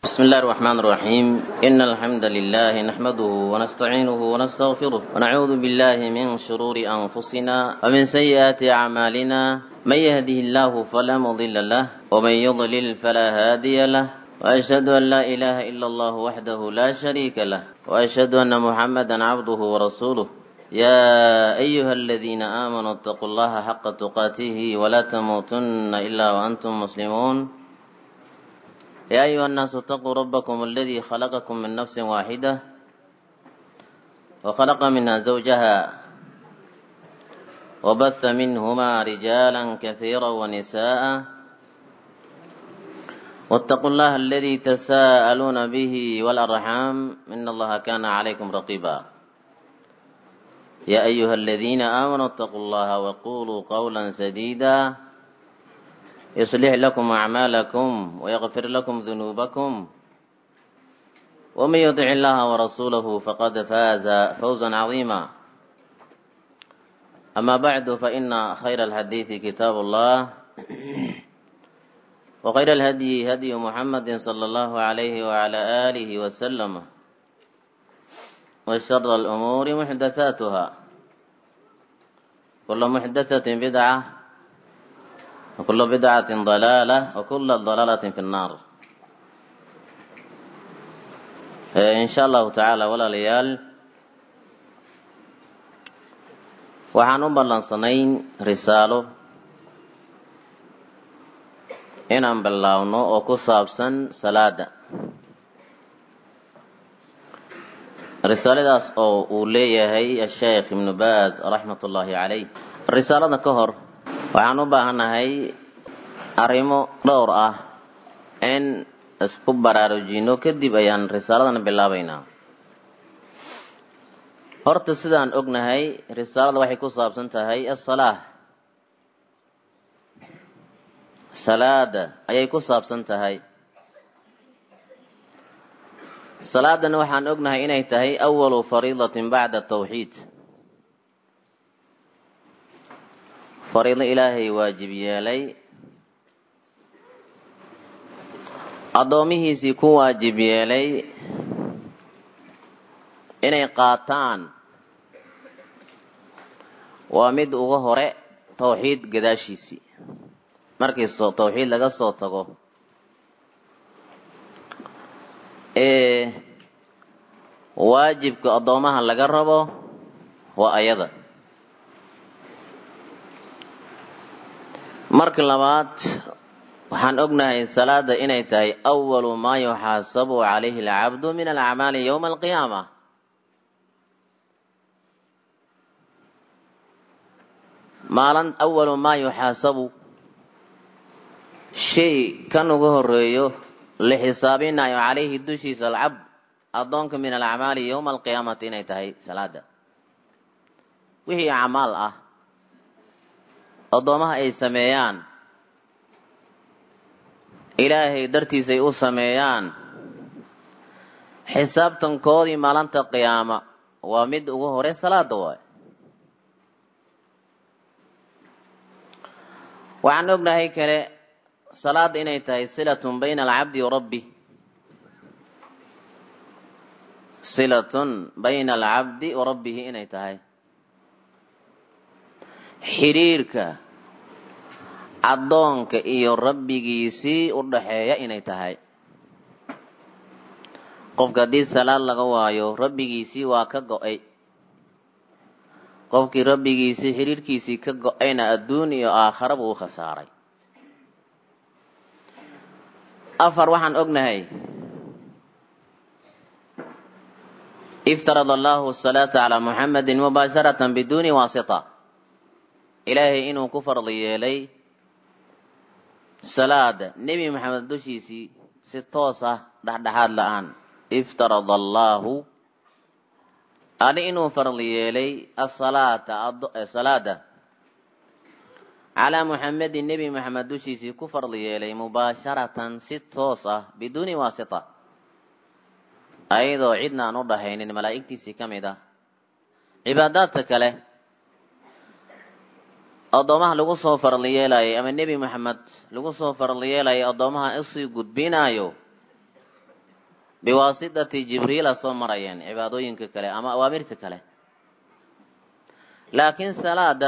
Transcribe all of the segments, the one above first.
بسم الله الرحمن الرحيم إن الحمد لله نحمده ونستعينه ونستغفره ونعوذ بالله من شرور أنفسنا ومن سيئات أعمالنا من يهده الله فلا مضل له ومن يضلل فلا هادي له وأشهد أن لا إله إلا الله وحده لا شريك له وأشهد أن محمدا عبده ورسوله يا أيها الذين آمنوا اتقوا الله حق تقاته ولا تموتن إلا وأنتم مسلمون يا أيها الناس اتقوا ربكم الذي خلقكم من نفس واحدة وخلق منها زوجها وبث منهما رجالا كثيرا ونساء واتقوا الله الذي تساءلون به والأرحام إن الله كان عليكم رقيبا يا أيها الذين آمنوا اتقوا الله وقولوا قولا سديدا يصلح لكم أعمالكم ويغفر لكم ذنوبكم ومن يطع الله ورسوله فقد فاز فوزا عظيما أما بعد فإن خير الحديث كتاب الله وخير الهدي هدي محمد صلى الله عليه وعلى آله وسلم وشر الأمور محدثاتها كل محدثة بدعة وكل بدعة ضلالة وكل ضلالة في النار إن شاء الله تعالى ولا ليال waxaan u ballansanayn risaalo inaan bilaawno oo ku saabsan salaada risaaladaas oo uu leeyahay asheekh ibnu baaz raxmat ullaahi calayh risaalada ka hor waxaan u baahannahay arrimo dhowr ah in isku baraarujino kadib ayaan risaaladan bilaabaynaa horta sidaan ognahay risaalada waxay ku saabsan tahay asalaa salaada ayay ku saabsan tahay salaadana waxaan ognahay inay tahay awalu fariidatin bacda tawxiid fariido ilaahay waajib yeelay addoomihiisii ku waajib yeelay inay qaataan waa mid uga hore tawxiid gadaashiisii markii tawxiid laga soo tago ee waajibka addoomaha laga rabo waa ayada marka labaad waxaan ognahay salaada inay tahay awalu maa yuxaasabu calayhi alcabdu min alacmaali yowma alqiyaama maalin awalu maa yuxaasabu shay kan uga horeeyo la xisaabinayo calayhi dushiisa alcabd addoonka min alacmaali yowma alqiyaamati inay tahay salaada wixii acmaal ah addoomaha ay sameeyaan ilaahay dartiisay u sameeyaan xisaabtankoodii maalinta qiyaama waa mid ugu hore salaada waay waxaan ognahay kale salaada inay tahay silatun bayna alcabdi wa rabbi silatun bayna alcabdi wa rabbihi inay tahay xidhiirka addoonka iyo rabbigiisii u dhaxeeya inay tahay qofka haddii salaad laga waayo rabbigiisii waa ka go-ay qofkii rabbigiisii xidhiirkiisii ka go-ayna adduun iyo aakhara buu u khasaaray afar waxaan ognahay iftarad allahu asalaata calaa muxamedin mubaasharatan biduuni waasita ilaahay inuu ku fardi yeelay salaada nebi maxamed dushiisii si toos ah dhexdhexaad la-aan iftarad allaahu ali inuu fardi yeelay asalaata salaada calaa muxamedin nebi maxamed dushiisii ku fardi yeelay mubaasharatan si toos ah biduuni waasita ayadoo cidna aan u dhaxaynin malaa'igtiisii ka mid ah cibaadaadka kale addoomaha lagu soo farli yeelayay ama nebi maxamed lagu soo farli yeelayay addoomaha usii gudbinaayo biwaasitati jibriila soo marayeen cibaadooyinka kale ama awaamirta kale laakiin salaada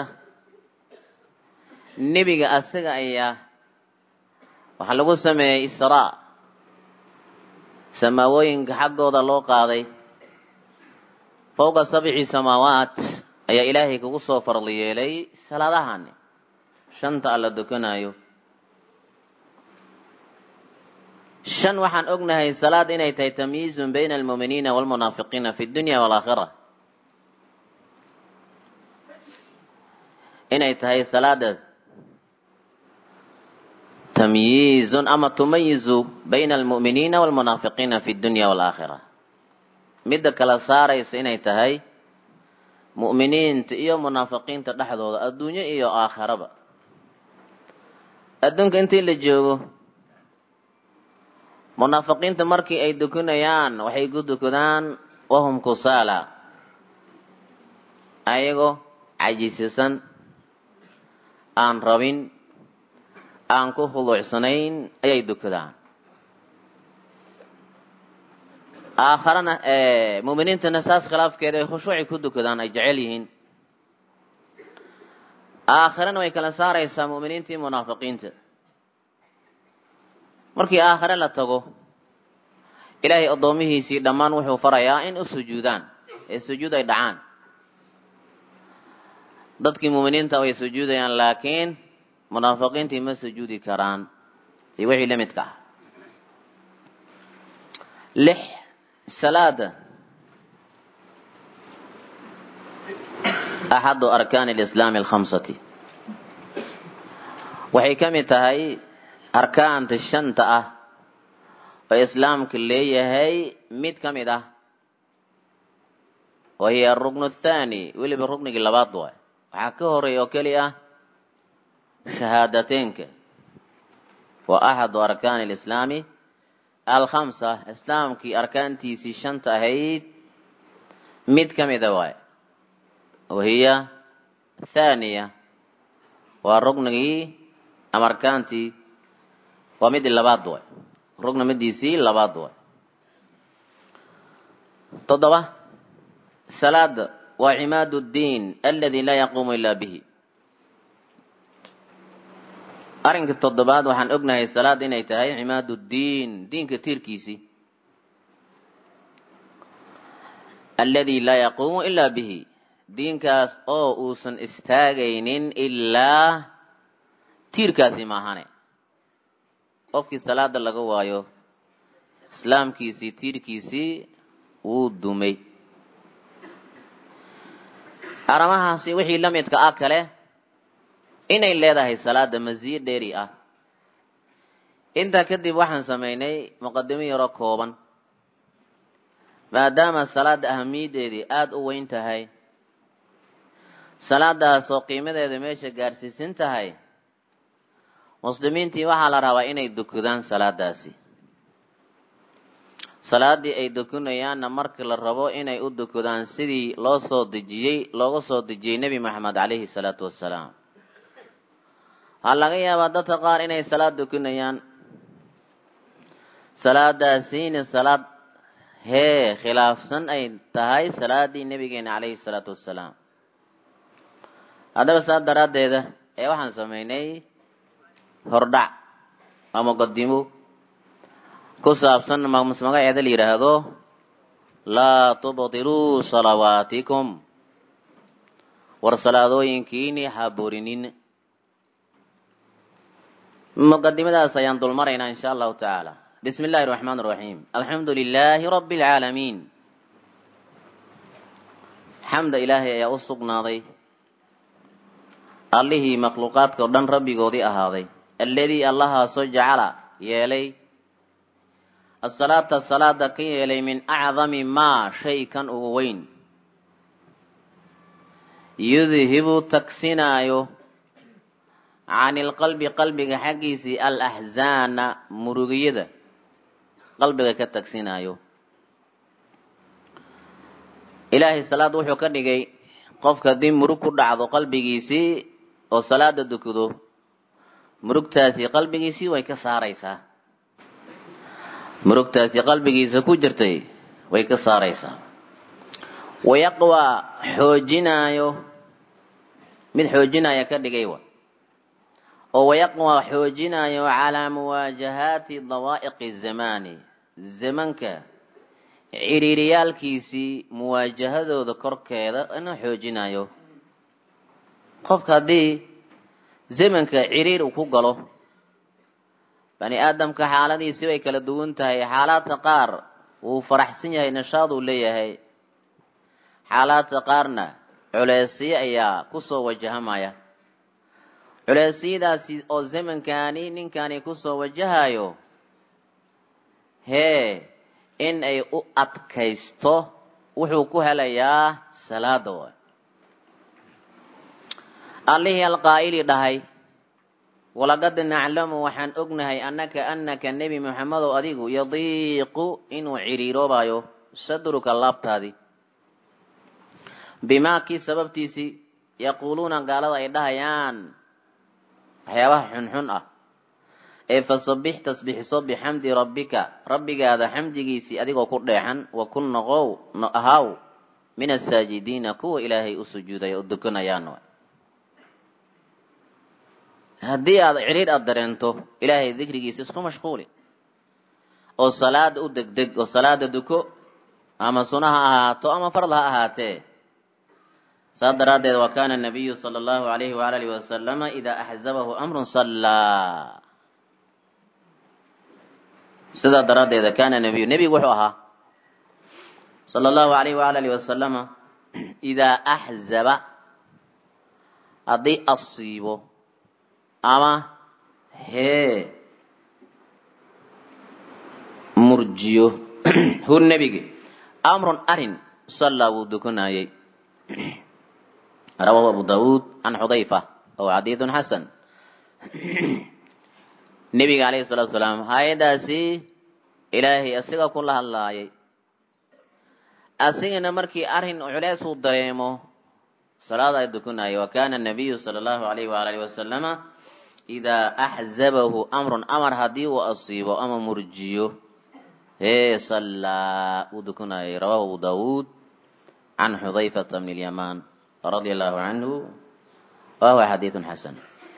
nebiga asaga ayaa waxaa lagu sameeyey israa samaawooyinka xaggooda loo qaaday fowqa sabci samaawaat ayaa ilaahay kugu soo farli yeelay salaadahani shanta alla dukanaayo shan waxaan ognahay salaad inay tahay tamyiizun bayna almuuminiina waalmunaafiqiina fi dunya waalaakhira inay tahay salaada tamyiizun ama tumayizu bayna almu'miniina waalmunaafiqiina fi dunya waalaakhira midda kala saaraysa inay tahay mu'miniinta iyo munaafiqiinta dhexdooda adduunyo iyo aakhiraba adduunka intii la joogo munaafiqiinta markii ay dukanayaan waxay ku dukadaan wahum kusaala ayagoo cajisisan aan rabin aan ku khuluucsanayn ayay dukadaan aakharana muuminiintana saas khilaafkeeda ay khushuuci ku dukadaan ay jecel yihiin aakhirana way kala saaraysaa mu'miniintii munaafiqiinta markii aakhire la tago ilaahay addoomihiisii dhammaan wuxuu farayaa in u sujuudaan ee sujuud ay dhacaan dadkii muuminiinta way sujuudayaan laakiin munaafiqiintii ma sujuudi karaan iyo wixii la midka ah lix salaada axadu arkaani alislaami alkhamsati waxay ka mid tahay arkaanta shanta ah oo islaamka leeyahay mid ka mid ah wa hiya aruknu athaani weliba ruknigii labaad waay waxaa ka horeeya oo keli ah shahaadateynka wa axadu arkaani alislaami alkhamsa islaamkii arkaantiisii shanta ahayd mid ka mida waay wa hiya athaaniya waa ruknigii ama arkaantii waa midii labaad waay rugna midiisii labaad waay toddoba salaada waa cimaadu ddiin aladi laa yaquumu ilaa bihi arrinka toddobaad waxaan ognahay salaad inay tahay cimaadu ddiin diinka tiirkiisii aladi laa yaquumu ilaa bihi diinkaas oo uusan istaagaynin ilaa tiirkaasi maahane qofkii salaada laga waayo islaamkiisii tiirkiisii wuu dumay arrimahaasi wixii la midka ah kale inay leedahay salaada masiyo dheeri ah intaa kadib waxaan samaynay muqadimo yaro kooban maadaama salaada ahamiyadeedii aada u weyn tahay salaadaasoo qiimadeeda meesha gaarsiisan tahay muslimiintii waxaa la rabaa inay dukadaan salaadaasi salaadii ay dukunayaanna marka la rabo inay u dukadaan sidii loo soo dejiyey looga soo dejiyey nebi maxamed caleyhi salaatu wassalaam waxaa laga yaabaa dadka qaar inay salaad dukunayaan salaadaasiina salaad hee khilaafsan ay tahay salaadii nebigeena caleyhi salaatu wassalaam haddaba saas daraaddeeda ee waxaan samaynay hordhac waa muqadimo ku saabsan magaceeda la yidhaahdo laa tubtiluu salawaatikum war salaadooyinkiini haburinin muqadimadaas ayaan dulmaraynaa insha allahu tacaala bismi illahi araxmaan araxiim alxamdu lilaahi rabbi alcaalamiin xamda ilaahay ayaa u sugnaaday allihii makhluuqaadka o dhan rabbigoodii ahaaday alladii allahaasoo jacala yeelay asalaata salaada ka yeelay min acdami maa shay kan ugu weyn yudhibu tagsinaayo can ilqalbi qalbiga xaggiisii alaxzaana murugiyada qalbiga ka tagsinaayo ilaahay salaad wuxuu ka dhigay qofka haddii murug ku dhacdo qalbigiisii oo salaada dukado murugtaasi qalbigiisii way ka saaraysaa murugtaasi qalbigiisa ku jirtay way ka saaraysaa wayaqwaa xoojinaayo mid xoojinaya ka dhigay wa oo wayaqwaa xoojinaayo calaa muwaajahaati dawaa'iqi zamaani zamanka ciriiriyaalkiisii muwaajahadooda korkeeda inuu xoojinayo qofka haddii zamanka ciriir uu ku galo bani aadamka xaaladiisi way kala duwan tahay xaalaadka qaar wuu faraxsan yahay nashaad uu leeyahay xaalaadka qaarna culeysyo ayaa kusoo wajahamaya culeysyadaasi oo zamankani ninkani kusoo wajahayo hee in ay u adkaysto wuxuu ku helayaa salaada waay allihii alqaa'ili dhahay walaqad naclamu waxaan ognahay annaka annaka nebi moxamedow adigu yadiiqu inuu ciriiroobayo sadruka laabtaadii bimaa kii sababtiisii yaquuluuna gaalada ay dhahayaan waxyaabaha xunxun ah ee fasabbix tasbixiso bixamdi rabbika rabbigaada xamdigiisii adigoo ku dheexan wa kun noqow ahaaw min asaajidiina kuwa ilaahay u sujuudaya oo dukanayaan haddii aad cidhiir aada dareento ilaahay dikrigiisa isku mashquuli oo salaada u degdeg oo salaada duko ama suna ha ahaato ama fard ha ahaatee saas daraaddeed wa kaana nabiyu sala allahu alayhi waala alihi wasalama idaa axzabahu amrun sallaa sidaa daraaddeeda kaana nabiyu nebigu wuxuu ahaa sala allahu alayhi waala alihi wasalama idaa axzaba haddii asiibo ama hee murjiyo hu nebigi amrun arin sallaa wuu dukanayay rawahu abu daawuud can xudayfa ow xadiidun xasan nebiga alayhi salatu salaam hay-adaasi ilaahay asiga kula hadlaayay asigana markii arrin culeys uu dareemo salaada ay dukanayay wa kana nabiyu sala allahu alayhi waala alihi wasalama idaa axzabahu amrun amar haddii uu asiibo ama murjiyo hee sallaa uu dukanayay rawahu abu daawuud can xudayfata bni lyamaan radia allahu canhu wa huwa xadiidun xasan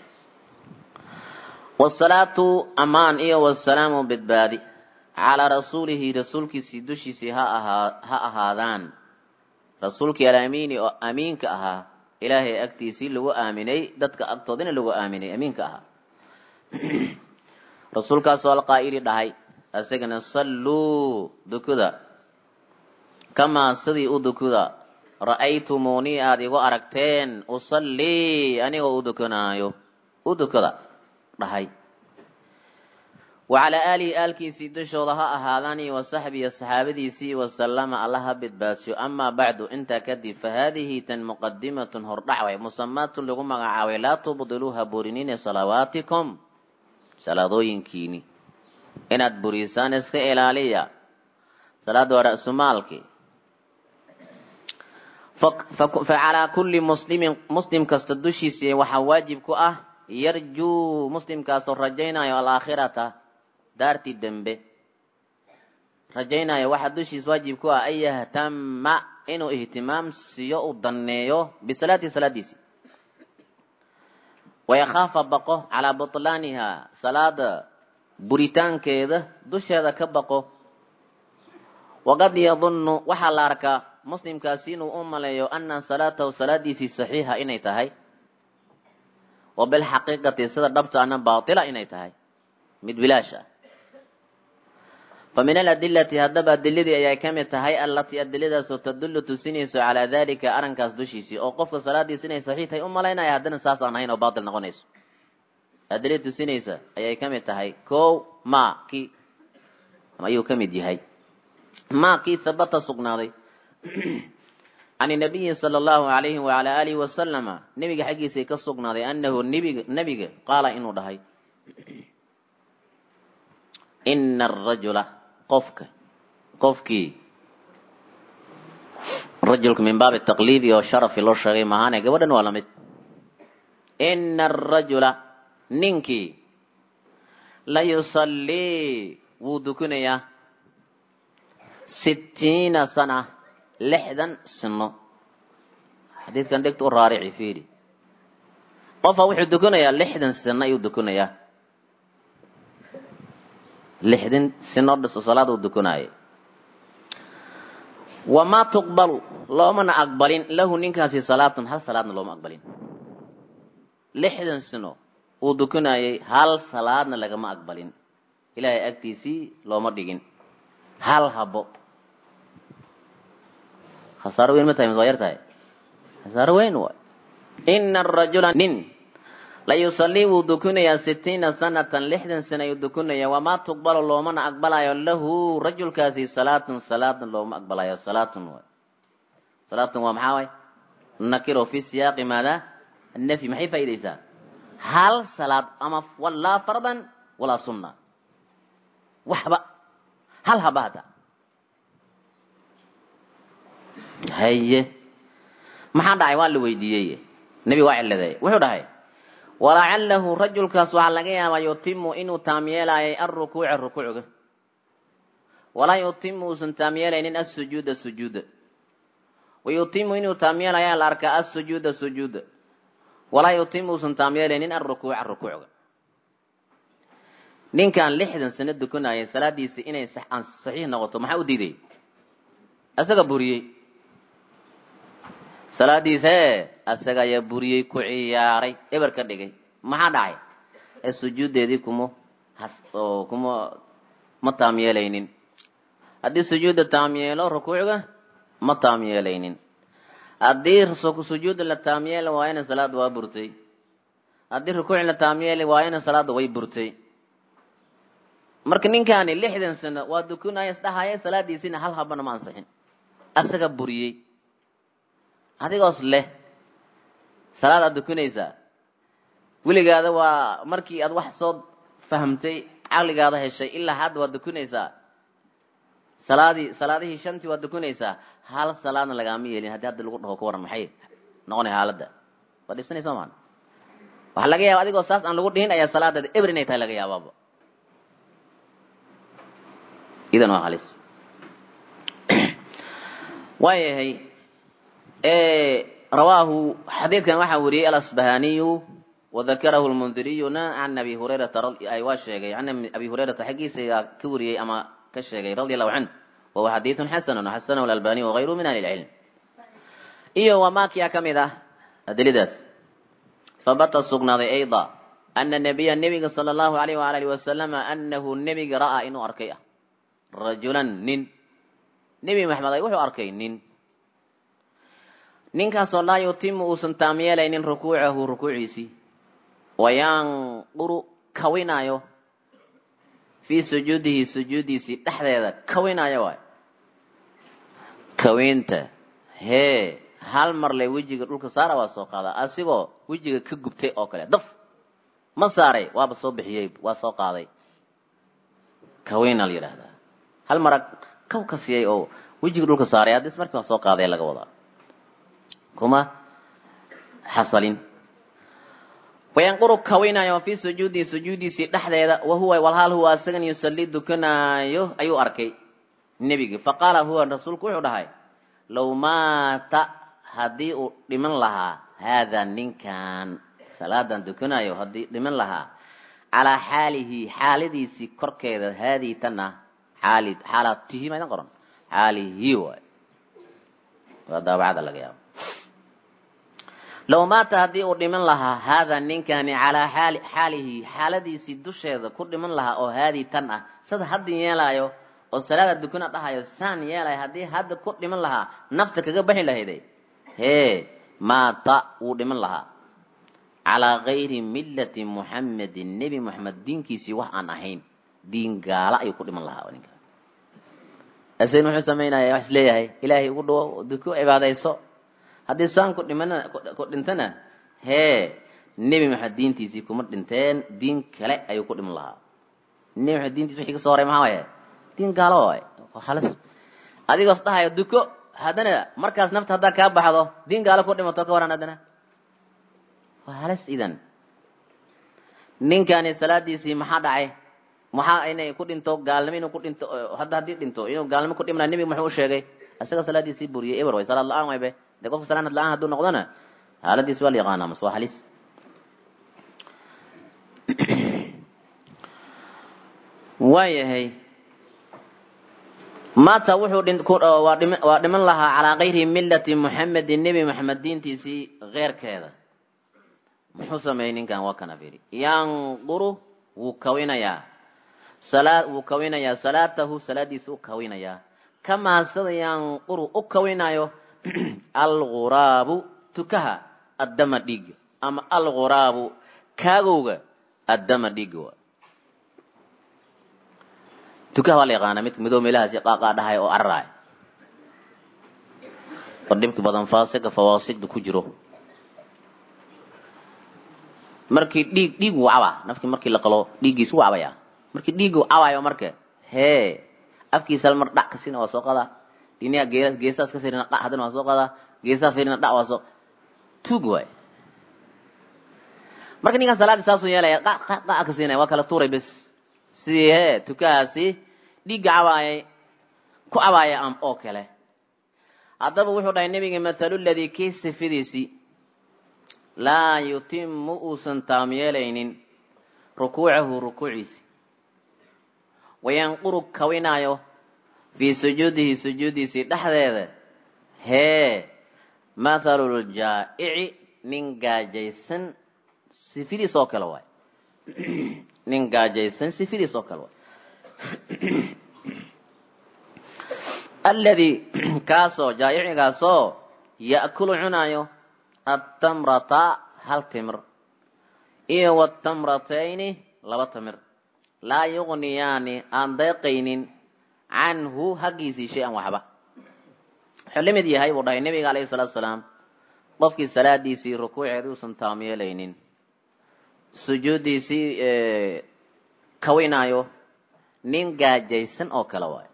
wasalaatu amaan iyo wasalaamu badbaadi calaa rasuulihi rasuulkiisii dushiisii ha ahaa ha ahaadaan rasuulkii alamiini oo amiinka ahaa ilaahay agtiisii lagu aaminay dadka agtoodina lagu aaminay amiinka ahaa rasuulkaasoo alqaa'ili dhahay isagana salluu dukuda kamaa sidii u dukuda ra'aytumuunii aada igu aragteen usallii anigoo u dukanaayo u dukada dhahay wa calaa aalihi aalkiisii dushooda ha ahaadaan wa saxbihi saxaabadiisii wasallama alla ha badbaadsho amaa bacdu intaa kadib fa haadihi tan muqadimatun hordhac way musamaatun lagu magacaabay laa tubdiluuha burinine salawaatikum salaadooyinkiini inaad burisaan iska ilaaliya salaada waa ra'sumaalki fa calaa kulli muslimin muslim kasta dushiisa waxaa waajib ku ah yarjuu muslimkaasoo rajaynayo alaakhirata daartii dembe rajaynayo waxaa dushiis waajib ku ah an yahtama inuu ihtimaam siiyo u danneeyo bisalaatihi salaadiisi wayakhaafa baqo calaa butlaaniha salaada buritaankeeda dusheeda ka baqo waqad yadunnu waxaa la arkaa muslimkaasi inuu u maleeyo ana salaatahu salaadiisii saxiixa inay tahay wa bilxaqiiqati sida dhabtaana baatila inay tahay mid bilaash ah fa min aladilati haddaba adiladii ayay ka mid tahay allatii adiladaasoo tadullu tusinayso calaa dalika arrinkaas dushiisii oo qofka salaadiisa inay saxiix tahay u malaynaya haddana saas aan ahayn oo baatil noqonayso adilada tusinaysa ayay ka mid tahay kow ma kii ayuu ka mid yahay ma kii habata sugnaaday can nabiyi sala allahu alayhi waala alihi wasalama nebiga xaggiisay ka sugnaaday anahu nbiga nebiga qaala inuu dhahay ina arajula qofka qofkii rajulka min baabi taqliidi oo sharafi loo sheegay maahane gabadhan waa lamid ina arajula ninkii la yusallii wuu dukanayaa sittiina sana lixdan sino xadiidkan dhegta u raarici fiiri qofa wuxuu dukanayaa lixdan sino ayuu dukanayaa lixdan sino dhiso salaad uu dukanaayo wamaa tuqbalu loomana aqbalin lahu ninkaasi salaatun hal salaadna looma aqbalin lixdan sino uu dukanayay hal salaadna lagama aqbalin ilaahay agtiisii looma dhigin hal habo khasaaro weyn ma tahay mid waa yar tahay khasaaro weyn waay ina arajula nin la yusallii wuu dukanayaa sitiina sanatan lixdan sana ayuu dukanaya wamaa tuqbalu loomana aqbalayo lahu rajulkaasi salaatun salaadna looma aqbalayo salaatun waay salaatun waa maxaa waay nakiro fi siyaaqi maada annafyi maxay faa'idaysaa hal salaad ama walaa fardan walaa sunna waxba hal haba hata haye maxaa dhacay waa la weydiiyey nebi waa ciladay wuxuu dhahay walacalahu rajulkaas waxaa laga yaabaa yutimu inuu taam yeelaayay alrukuuca rukuucga walaa yutimu uusan taam yeelaynin asujuuda sujuuda wayutimu inuu taam yeelaya la arkaa asujuuda sujuuda walaa yutimu uusan taam yeelaynin alrukuuca rukuucga ninkan lixdan sano dukanayay salaadiisi inay saxiix noqoto maxaa u diiday isaga buriyey salaadiisa ee asaga ayaa buriyey ku ciyaaray eber ka dhigay maxaa dhacay ee sujuuddeedii kuma oo kuma ma taam yeelaynin haddii sujuudda taam yeelo rukuucga ma taam yeelaynin haddii sujuudda la taam yeeli waayana salaadda waa burtay haddii rukuuc la taam yeeli waayana salaadda way burtay marka ninkaani lixdan sano waa dukanaya isdhahaya salaadiisina hal habana ma ansixin asaga buriyey adigoos leh salaad aad dukanaysaa weligaada waa markii aad wax soo fahamtay caqligaada heshay ilaa hadda waad dukanaysaa salaadii salaadihii shantii waad dukanaysaa hal salaadna lagaama yeelin haddii hadda lagu dhaho ka waran maxay noqonay xaaladda waad dhibsanaysa maan waxaa laga yaaba adigoo saas aan lagu dhihin ayaa salaadaada eber inay tahay laga yaabaaba idan waa halis waayahay rawaahu xadiidkan waxaa wariyey alasbahaniyu wadakarahu lmundiriyuna can abi hurayrata waa sheegay can abi hurayrata xaggiisa ka wariyey ama ka sheegay radi allahu canh wahuwa xadiidun xasanun xasanahu alalbaniy wagayruhu min ahli lcilm iyo wamaakiya ka mid ah adiladaas fabata sugnaaday ayda ana nabiya nebiga sala allahu alayh waala alihi wasalama anahu nebiga ra'aa inuu arkay ah rajulan nin nebi maxamed ay wuxuu arkay nin ninkaasoo laa yutimu uusan taam yeelaynin rukuucahu rukuuciisii wayanquru kawinaayo fii sujuudihi sujuuddiisii dhexdeeda kawinaayo waay kawiinta hee hal mar le wejiga dhulka saara waa soo qaadaa asigoo wejiga ka gubtay oo kale daf ma saaray waaba soo bixiyey waa soo qaaday kawiina la yidhaahdaa hal mara kaw ka siiyey oo wejiga dhulka saaray haddis markii waa soo qaaday laga wadaa kuma xasalin wayanquru kawinayo fii sujuudihi sujuudiisii dhexdeeda wahuwa walhaal huwa asagan yusallii dukanaayo ayuu arkay nebigi faqaala huwa rasuulku wuxuu dhahay low maata haddii uu dhiman lahaa haadaa ninkan salaadan dukanayo haddii dhiman lahaa calaa xaalihi xaaladiisii korkeeda haadii tan ah xaali xaalaatihi maydan qoran xaalihi waay waa daabacada laga yaabo low maata haddii uu dhiman lahaa haadaa ninkani calaa xaali xaalihi xaaladiisii dusheeda ku dhiman lahaa oo haadii tan ah sada hadda yeelaayo oo salaada dukana dhahayo saan yeelayo haddii hadda ku dhiman lahaa nafta kaga baxi lahayday hee maata wuu dhiman lahaa calaa gayri millati muxamedin nebi moxamed diinkiisii wax aan ahayn diin gaala ayuu ku dhiman lahaa ninka asen wuxuu samaynaya wax isleeyahay ilaahay ugu dhawo duko cibaadayso haddii saan ku dhiman ku dhintana hee nebi maxamed diintiisii kuma dhinteen diin kale ayuu ku dhiman lahaa nebi maxamed diintiisi wixii ka soo horay maxaa waaye diin gaalo waay halis adigoos dhahayo duko haddana markaas nafta haddaa kaa baxdo diin gaalo ku dhimato ka waran haddana waa halis idan ninkani salaadiisii maxaa dhacay maxaa inay ku dhinto gaalnimo inuu ku dhinto hadda haddii dhinto inuu gaalnimo ku dhimana nebiga muxuu u sheegay isaga salaadiisii buriyay eber way salaad la-aan waybe dee qofka salaad la-aan hadduu noqdona xaaladiis waa la yaqaanaa mas waa halis waayahay maata wuxuu waa dhiman lahaa calaa kayri millati muxamedin nebi moxamed diintiisii keyrkeeda muxuu sameeyey ninkan waa kana fiiri yanquru wuu kawinayaa salaa wuu kawinayaa salaatahu salaadiisa u kawinayaa kamaa sida yanquru u kawinayo alghuraabu tukaha addama dhiigga ama alghuraabu kaagowga addama dhiigga waa tukaha waa la yaqaanaa midka midoo meelahaasi qaaqaa dhahay oo cararaay oo dhibki badan faasiga fawaasigda ku jiro markii dhiig dhiig wuu cabaa nafkii markii la qalo dhiiggiis wuu cabaya markii dhiiggu cabayo marka hee afkiisa mar dhac ka siina waa soo qadaa dhinaha gee geesaas ka fiirina dhac haddana waa soo qadaa geesaha fiirina dhac waa soo tuug waay marka ninkan salaadii saasuu yeelaya dhac dhac ka siinaya waa kala tuuray bes sidii hee tukahaasi dhiigga cabaayay ku cabaaya am oo kale haddaba wuxuu dhahay nebiga mathalu ladii kii sifidiisii laa yutimu uusan taam yeelaynin rukuucahu rukuuciisi wayanquru kawinaayo fii sujuudihi sujuudiisii dhexdeeda hee mathalu ljaa'ici nin gaajaysan sifidiis oo kale waay nin gaajaysan sifidiis oo kale waay alladii kaasoo jaa'icigaasoo ya'kulu cunaayo attamrata hal timir iyo watamratayni laba timir laa yuqniyaani aan deeqaynin canhu haggiisii shay-an waxba wuxuu la mid yahay buu dhahay nebiga alayhi salaatu salaam qofkii salaadiisii rukuuceeda uusan taam yeelaynin sujuuddiisii kawinaayo nin gaajaysan oo kale waayo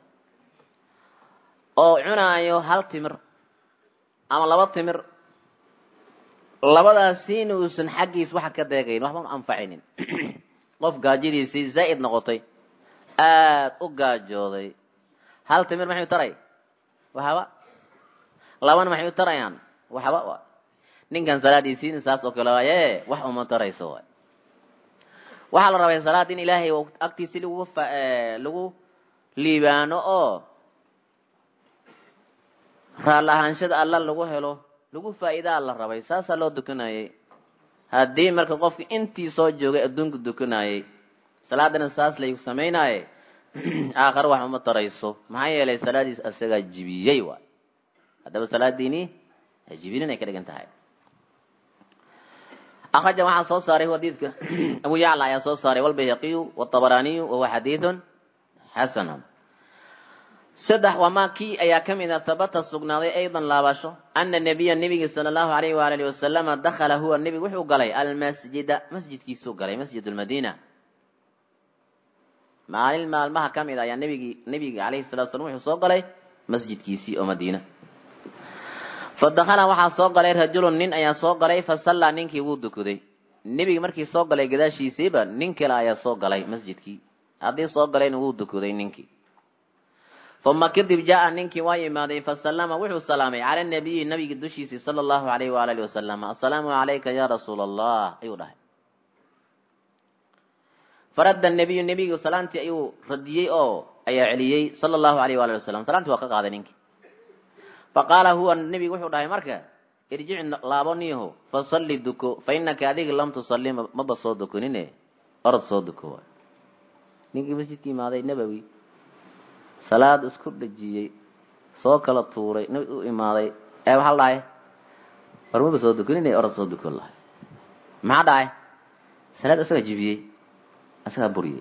oo cunaayo hal timir ama laba timir labadaasiina uusan xaggiis waxa ka deegayn waxban anfacaynin qof gaajadiisii zaa'id noqotay aad u gaajooday hal timir maxay u taray waxaba labana maxay u tarayaan waxba wa ninkan salaadiisiina saas oo kale waaye wax uma tarayso waay waxaa la rabay salaad in ilaahay agtiisi lagu lagu liibaano oo raal ahaanshada alla lagu helo lagu faa'iidaa la rabay saasaa loo dukanayay haddii marka qofka intii soo joogay adduunka dukanayay salaadana saas laygu samaynaye aakhare wax uma tarayso maxaa yeelay salaadiis asagaa jibiyey waay haddaba salaadiini jibinin ay ka dhigan tahay akraja waxaa soo saaray xadiidka abu yacla ayaa soo saaray walbayhaqiyu wاطabaraaniyu wahuwa xadiidun xasanun saddex wamaa kii ayaa ka mid a habata sugnaaday aydan laabasho ana nebiya nebigi sala allahu alayh waalihi wasalama dakhala huwa nebig wuxuu galay almasjida masjidkiisuu galay masjid lmadiina maalin maalmaha ka mid a ayaa nebigi nebiga alayhi salatu slam wuxuu soo galay masjidkiisii oo madiina fa dakhala waxaa soo galay rajulun nin ayaa soo galay fa sallaa ninkii wuu dukaday nebigi markii soo galay gadaashiisiiba nin kale ayaa soo galay masjidkii haddii soo galayna wuu dukaday ninkii uma kadib jaa ninkii waa yimaaday fasallama wuxuu salaamay cala nabiyi nabiga dushiisii sala allahu alayh waalihi wasalam assalaamu calayka ya rasuula allah ayuu dhahay faradda nabiyu nebigu salaantii ayuu radiyey oo ayaa celiyey sala allahu alayh waalihi wasalam salaantii waa ka qaaday ninkii faqaala huwa nebigu wuxuu dhahay marka irjic laabo niyaho fasalli duko fa inaka adiga lam tusalli maba soo dukanine orod soo duko waay ninkii masjidka imaaday nabowi salaad isku dhajiyey soo kala tuuray nabi u imaaday ee waxaa la dhahay war maba soo dukanine orod soo dukan lahay maxaa dhahay salaad isagaa jibiyey isagaa buriyey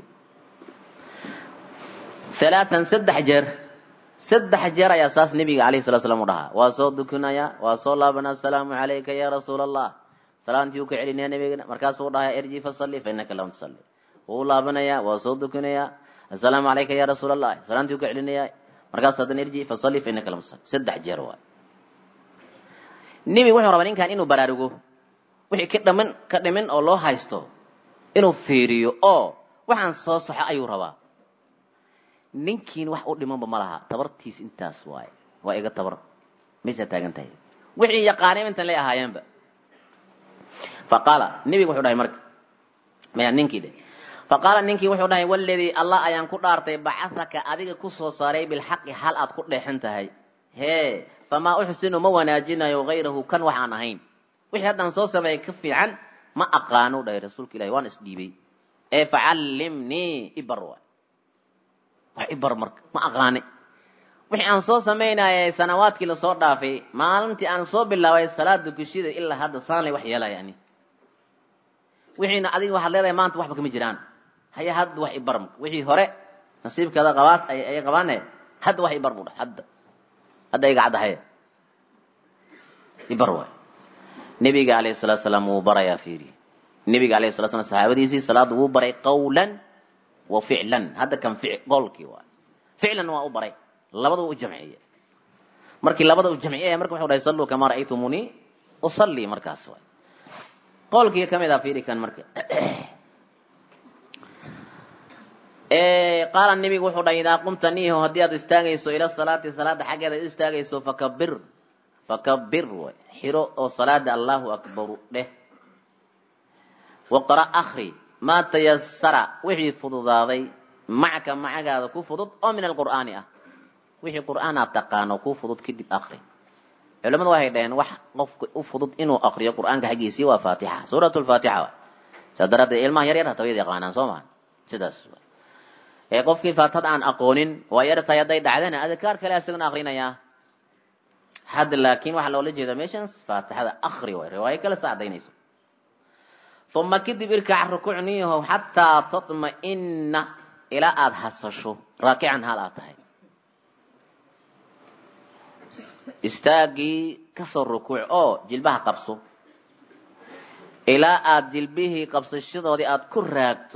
halaatan saddex jeer saddex jeer ayaa saas nebiga alayhi salatu slam u dhahaa waa soo dukanaya waa soo laabanaa asalaamu calayka ya rasuula allah salaantii uu ka celinaya nebigana markaasuu dhahaya irji fasalli fa innaka lam tusalli wuu laabanayaa waa soo dukanayaa assalaamu calayka ya rasuula allah salaantii uu ka celinayaa markaas haddana irji fasalli fa innaka lam tusalli saddex jeer waay nebiga wuxuu rabaa ninkan inuu baraarugo wixii ka dhaman ka dhimin oo loo haysto inuu fiiriyo oo waxaan soo saxo ayuu rabaa ninkiin wax u dhimanba ma laha tabartiis intaas waaye waa iga tabar maysaa taagan tahay wixii yaqaaneen intan lay ahaayeenba fa qaala nebiga wuxuu dhahay marka maya ninkii dhe fa qaala ninkii wuxuu dhahay waladii allah ayaan ku dhaartay bacahaka adiga ku soo saaray bilxaqi hal aad ku dheexan tahay hee famaa uxsinu ma wanaajinayo hayrahu kan waxaan ahayn wixii haddaan soo sameeyay ka fiican ma aqaano dhahay rasuulka ilahi waan isdhiibay ee facallimnii ibar waay wax ibar marka ma aqaane wixii aan soo samaynayay sanawaadkii lasoo dhaafay maalintii aan soo bilaabay salaada gushida ilaa hadda saanlay wax yeelaya ani wixiina adiga waxaad leedahay maanta waxba kama jiraan haya hadda wax ibar marka wixii hore nasiibkaada qabaad ay qabaane hadda wax ibar buu dhahay hadda hadda iga caddahay ibar waay nebiga alayhi salatu salaam wuu barayaa fiiri nebiga alayhi salatu salam saxaabadiisii salaada wuu baray qawlan wa ficlan hadda kan fic qowlkii waay ficlan waa u baray labadaba u jamciye markii labada u jamciyaya marka wuxuu dhahay salluu kamaa ra'aytumunii usalli markaas waay qowlkii ka mid ah fiiri kan marka qaala nebigu wuxuu dhahay idaa qumta niiho haddii aad istaagayso ila salaati salaada xaggeeda ad istaagayso fakabir fakabir way xiro oo salaada allahu akbaru dheh waqra akri maa tayasara wixii fududaaday macaka macagaada ku fudud oo min alqur'aani ah wixii qur'aan aad taqaano ku fudud kadib akri culamadu waxay dhaheen wax qofka u fudud inuu akriyo qur'aanka xaggiisii waa faatixa suurat lfaatixa wa saa daraaddeed ilmaha yar yar hata wayad yaqaanaan soo maha sidaas ee qofkii faatihada aan aqoonin waa yartahay hadday dhacdana adkaar kale isaguna akrinayaa hadda laakiin waxaa loola jeedaa meeshan faatixada akri way riwaayo kale sa cadaynayso uma kadib irkac rukuucniyahow xataa tatma'ina ilaa aada hasasho raakican hal aad tahay istaagii kasoo rukuuc oo jilbaha qabso ilaa aada jilbihii qabsashadoodii aada ku raagto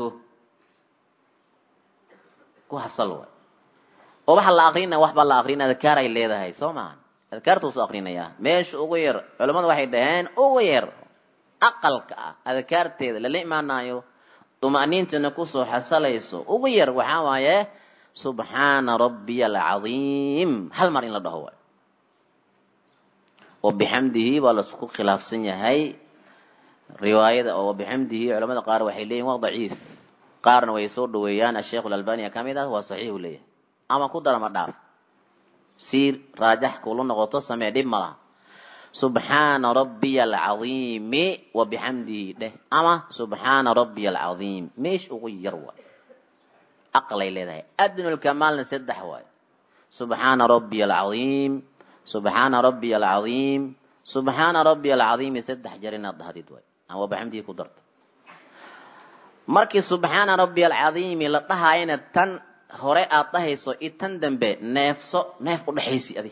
ku hasal way oo waxaa la akrinaya waxbaa la akrinaya adkaar ay leedahay soo maahan adkaartuu soo akrinayaa meesha ugu yar culammadu waxay dhaheen ugu yar aqalka ah adkaarteeda lala imaanayo duma'niintana kusoo xasalayso ugu yar waxaa waaye subxaana rabbiya alcadiim hal mar in la dhaho waay wabixamdihi baa laisku khilaafsan yahay riwaayada oo wabixamdihi culamada qaar waxay leeyihin waa daciif qaarna way soo dhaweeyaan asheikh alalbania ka mid ah waa saxiixu leeyahay ama ku darama dhaaf siir raajax kuula noqoto samee dhib ma laha subxaana rabbiya alcadiimi wabixamdihi dheh ama subxaana rabbiya alcadiim meesh ugu yar waay aqlay leedahay adnulkamaalna saddex waay subxaana rabbiya alcadiim subxaana rabbiya alcadiim subxaana rabbiya alcadiimi saddex jeer inaad dhahdid waay ama wabixamdihi ku darto markii subxaana rabbi alcadiimi la dhahaayana tan hore aad dhahayso i tan dambe neefso neef u dhexaysi adi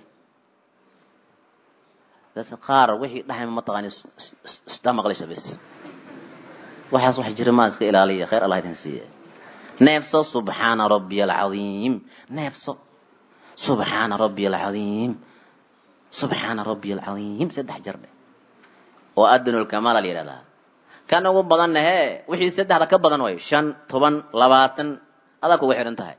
dadka qaar wixii dhahay mataqaani isdha maqlaysa bes waxaas wax jira maa iska ilaaliya khayr allah idin siiye neefso subxaana rabbiya alcadiim neefso subxaana rabbiya alcadiim subxaana rabbiya alcadiim saddex jeer dheh oo adnulkamaala la yidhahdaa kan ugu badanna hee wixii saddexda ka badan way shan toban labaatan adaa kuga xidhan tahay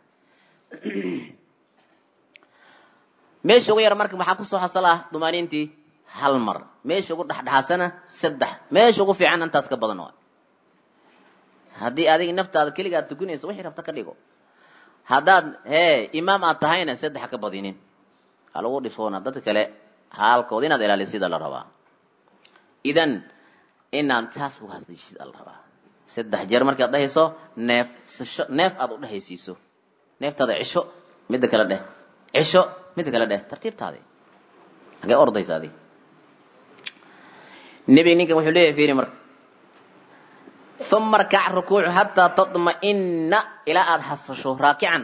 meesha ugu yar marka maxaa kusoo xasal ah dumaaniintii hal mar meesha ugu dhexdhexaasana saddex meesha ugu fiican intaas ka badan waay haddii adiga naftaada keliga aad tukanayso wixii rabta ka dhigo haddaad hee imaam aad tahayna saddex ka badinin ha lagu dhifoona dadka kale haalkooda inaad ilaalisida la rabaa idan inaan taas uga hadlaysid ala rabaa saddex jeer markaad dhahayso neefsasho neef aad u dhehaysiiso neeftaada cisho midda kale dheh cisho midda kale dheh tartiibtaadi hagee ordaysa adi nebiga ninkan wuxuu leeyahay fiiri marka uma rkac rukuucu hataa taطma'ina ilaa aada hasasho raakican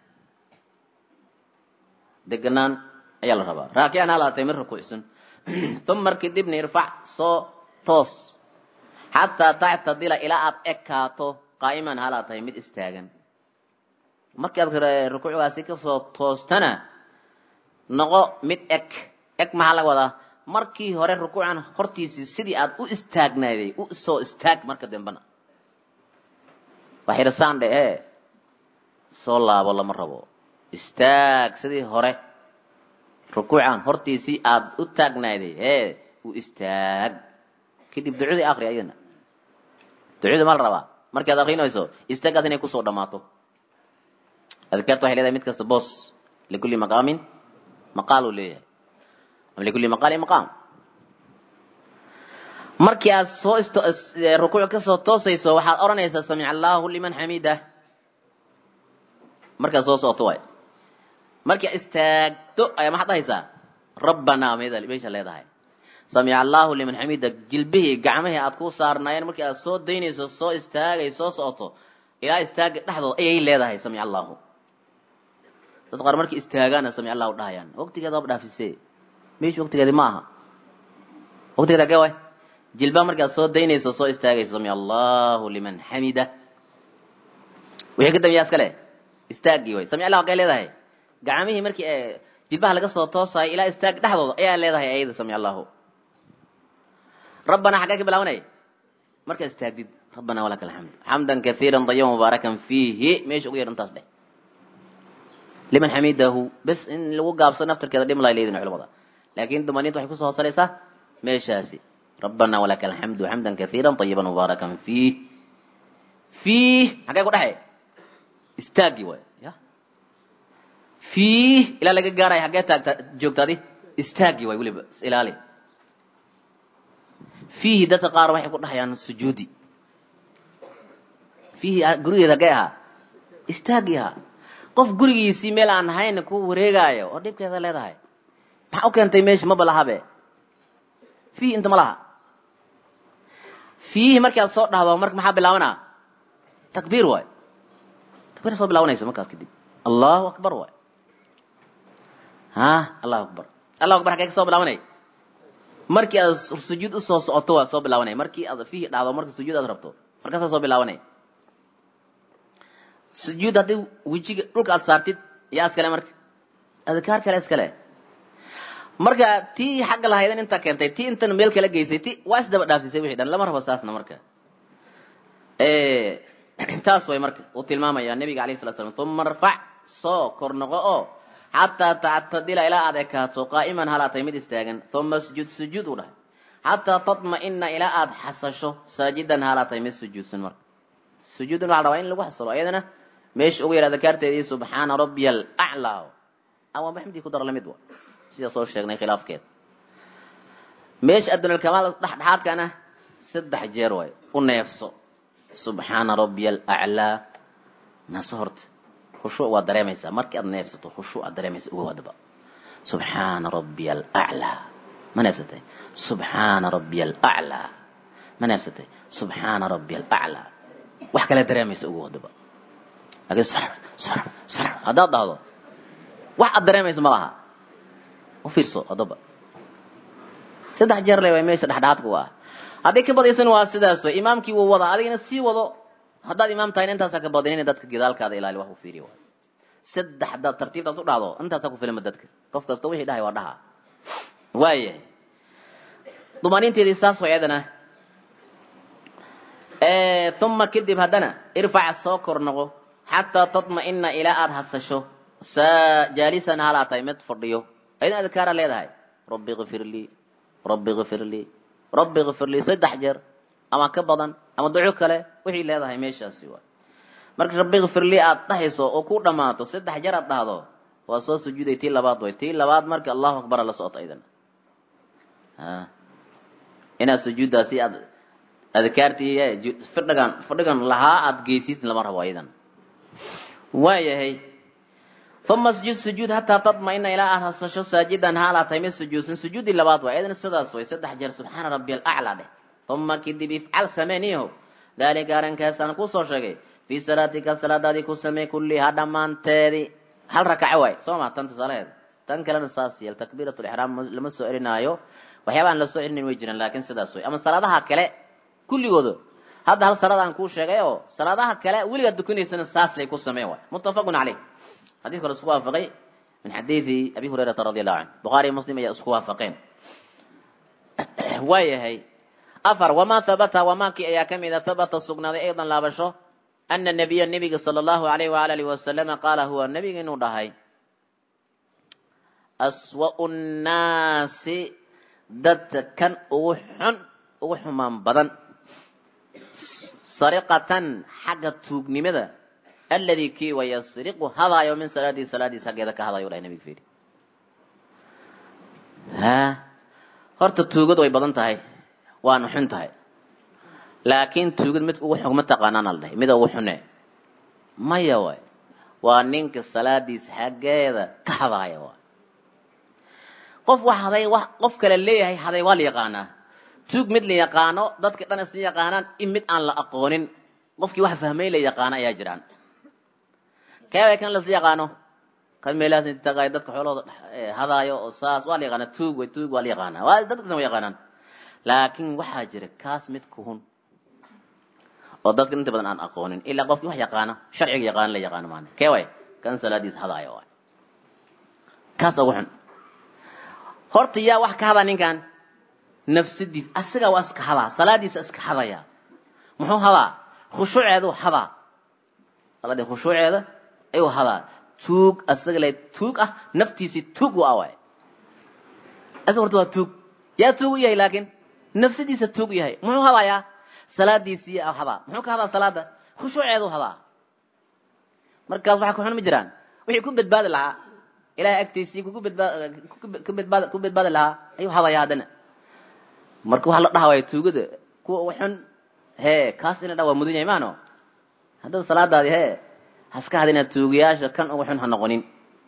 deganaan ayaa la rabaa raakican halaatay mid rukuucsan uma kadibna irfac soo toos xataa tactadila ilaa aad ekaato qaa'iman halaa tahay mid istaagan markaad rukuucgaasi kasoo toostana noqo mid eg eg maxaa laga wadaa markii hore rukuucan hortiisii sidii aad u istaagnaaday u soo istaag marka dambena waxyrsaan dhe ee soo laabo lama rabo istaag sidii hore rukuucan hortiisii aad u taagnayday ee u istaag kadib ducadii akri ayadana ducada ma la rabaa markaad akrinayso istaagaas inay kusoo dhammaato adkaarta waxay leedahay mid kasta boos likulli maqaamin maqaal uu leeyahay ama likulli maqaalin maqaam markii aad soo rukuuc ka soo toosayso waxaad odhanaysaa samic allahu liman xamidah markaad soo socoto waay markii aad istaagto ayaa maxaad dhahaysaa rabbanaa meesha leedahay samic allahu liman xamida jilbihii gacmihii aad ku saarnaayeen markii aad soo daynayso soo istaagay soo socoto ilaa istaaga dhexdood ayay leedahay samic allahu dad qaar markii istaagaana samic allahu dhahayaan waqtigeeda waaba dhaafisee meesha waqtigeedi ma aha waqtigeeda agee waay jilbaha markaad soo daynayso soo istaagayso samic allahu liman xamida wixii ka dambeeyaa iska leh istaagii way samic allahu agee leedahay gacmihii markii jilbaha laga soo toosayo ilaa istaag dhexdooda ayaa leedahay ayada samic allahu rabbanaa xaggee ka bilaabanay markaad istaagdid rabbanaa walaka alxamd xamdan kaiira dayiba mubaarakan fiihi meesha ugu yar intaas dheh liman xamidahu bes in lagu gaabsado naftarkeeda dhim lay leedin culamada laakiin dumaniinta waxay kusoo hoosaraysaa meeshaasi rabbanaa walaka alxamdu xamdan kaiira dayiban mubaarakan fiih fiih xaggee ku dhexe istaagii waay ya fiih ilaa laga gaaraya xaggee taagta joogtaadi istaagii waay weliba is ilaali fiihi dadka qaar waxay ku dhahayaan sujuudi fiihi gurigeeda hagee ahaa istaagii ahaa qof gurigiisii meel aan ahayn ku wareegaayo oo dhibkeeda leedahay maxaa u keentay meesha maba lahabe fiihi inta ma laha fiihi markaad soo dhahdo marka maxaa bilaabanaa takbiir waay takbiir soo bilaabanaysa markaas kadib allahu akbar waay ha allahu akbar allahu akbar xagee ka soo bilaabanay markii aad sujuud usoo socoto waa soo bilaabanay markii aad fiihi dhahdo marka sujuud aad rabto markaasaa soo bilaabanay sujuud haddii wejiga dhulka aad saartid yaa iskale marka adkaar kale iskale marka tii xagga lahaydan intaa keentay tii intan meel kala geysay ti waa isdaba dhaafsisay wixii dhan lama rabo saasna marka taas way marka uu tilmaamaya nabiga alayh salatu slam uma arfac soo kor noqo oo xataa tactadila ilaa aad ekaato qaa'iman halaatay mid istaagan uma sujud sujuud u dhahay xataa tatma'ina ilaa aad xasasho saajidan halaatay mid sujuudsan marka sujuudun waxa la rabaa in lagu xasalo ayadana meesha ugu yar adkaarteedii subxaana rabbiya alaclaa ama maxmedii ku daro lamid wa sida soo sheegnay khilaafkeed meesha adunalkamaal dhexdhexaadkana saddex jeer waay u neefso subxaana rabbiya alaclaa naso horta khushuuc waad dareemaysaa markii aad neefsato khushuuc aad dareemaysa uga wadaba subxaana rabbiya alaclaa ma neefsatay subxaana rabbiya alaclaa ma neefsatay subxaana rabbiya alaclaa wax kale dareemaysa uga wadaba laakiin sar sar sar haddaad dhahdo wax aad dareemaysa ma laha u fiirso haddaba saddex jeer le way meesha dhexdhexaadka u ah haddii ka badaysan waa sidaas way imaamkii wuu wadaa adigana sii wado haddaad imaam tahayna intaasaa ka badinin dadka gidaalkaada ilaali wax u fiiriya waay saddex haddaad tartiibtaad u dhahdo intaasaa ku filama dadka qof kasta wixii dhahay waa dhaha waayahay dumaaniinteedii saas way ayadana uma kadib haddana irfac soo kor noqo xataa tatma'ina ilaa aada hasasho jaalisan halaa tahay mid fadhiyo ayadana adkaara leedahay rabbi kfir lii rabbi kfir lii rabbi kfir lii saddex jeer ama ka badan ama duco kale wixii leedahay meeshaasi waay marka rabbi kfir lii aad dhahayso oo ku dhammaato saddex jeer aad dhahdo waa soo sujuuday tii labaad way tii labaad marka allahu akbara la socoto ayadana inaad sujuuddaasi aad adkaartii fadhigan fadhigan lahaa aad geysiisn lama rabo ayadan waayahay uma sujud sujuud hataa tatma'ina ilaa aad hasasho saajidan haalaa tahay mid sujuudsan sujuudii labaad waay ayadana sidaas way saddex jeer subxaana rabbi alaclaa dheh uma kadib ifcal sameeniyaho daalika arrinkaasaan kusoo sheegay fii salaatika salaadaadii ku samee kullihaa dhammaanteedii hal rakaco waay soo ma tan tusaalaheed tan kalena saas yeel takbiirat lixraam lama soo celinaayo waxyaabaan la soo celinin way jiraan laakiin sidaas way ama salaadaha kale kulligooda hadda hal salaad aan kuu sheegay oo salaadaha kale weligaad dukanaysana saas lay ku sameen waay muttafaqun caleyh xadiiska la isku waafaqay min xadiidi abi hurayrata radi allahu canhu bukhaari iyo muslim ayaa isku waafaqeen waayahay afar wamaa habata wamaakii ayaa ka mida habata sugnaaday aydan laabasho ana nabiya nebiga sala allahu alayh waala alihi wasalama qaala huwa nebiga inuu dhahay aswa'u nnaasi dadka kan ugu xun ugu xumaan badan sariqatan xagga tuugnimada alladii kii wa yasriqu hadaayo min salaadihi salaadiis xaggeeda ka hadayo dhahay nebiga fiiri ha horta tuugad way badan tahay waana xun tahay laakiin tuugad mid ugu xun ma taqaanaana la dhahay mida ugu xune maya waay waa ninka salaadiis xaggeeda ka hadaaya waay qof wax haday wax qof kale leeyahay haday waa la yaqaanaa tuug mid la yaqaano dadka dhan isla yaqaanaan in mid aan la aqoonin qofkii wax fahmay la yaqaano ayaa jiraan keebay kan lasla yaqaano kan meelahaas inta taqaay dadka xoolahooda hadaayo oo saas waa la yaqaanaa tuug way tuug waa la yaqaanaa waa dadka dhan wa yaqaanaan laakiin waxaa jira kaas mid kuhun oo dadka inta badan aan aqoonin ilaa qofkii wax yaqaano sharciga yaqaano la yaqaano maana kee way kan salaadiis hadaayo waay kaas ugu xun horta yaa wax ka hadaa ninkan nafsadiis asaga waa iska hadaa salaadiisa iska hadaya muxuu hadaa khushuuceedu hadaa salaadii khushuuceeda ayuu hadaa tuug asaga le tuug ah naftiisii tuug u awaay asaga horta waa tuug yaa tuug u yahay laakiin nafsadiisa tuug u yahay muxuu hadayaa salaadiisii hadaa muxuu ka hadaa salaada khushuuceedu hadaa markaas waxa ku xun ma jiraan wixii ku badbaadi lahaa ilahay agtiisii kugu badbaad ku badbaadi lahaa ayuu hadaya haddana marka waxaa la dhaha waaya tuugada kuwa ugu xun hee kaas ina dha waa mudan yahay maano haddaba salaadaadi hee haska hadina tuugayaasha kan ugu xun ha noqonin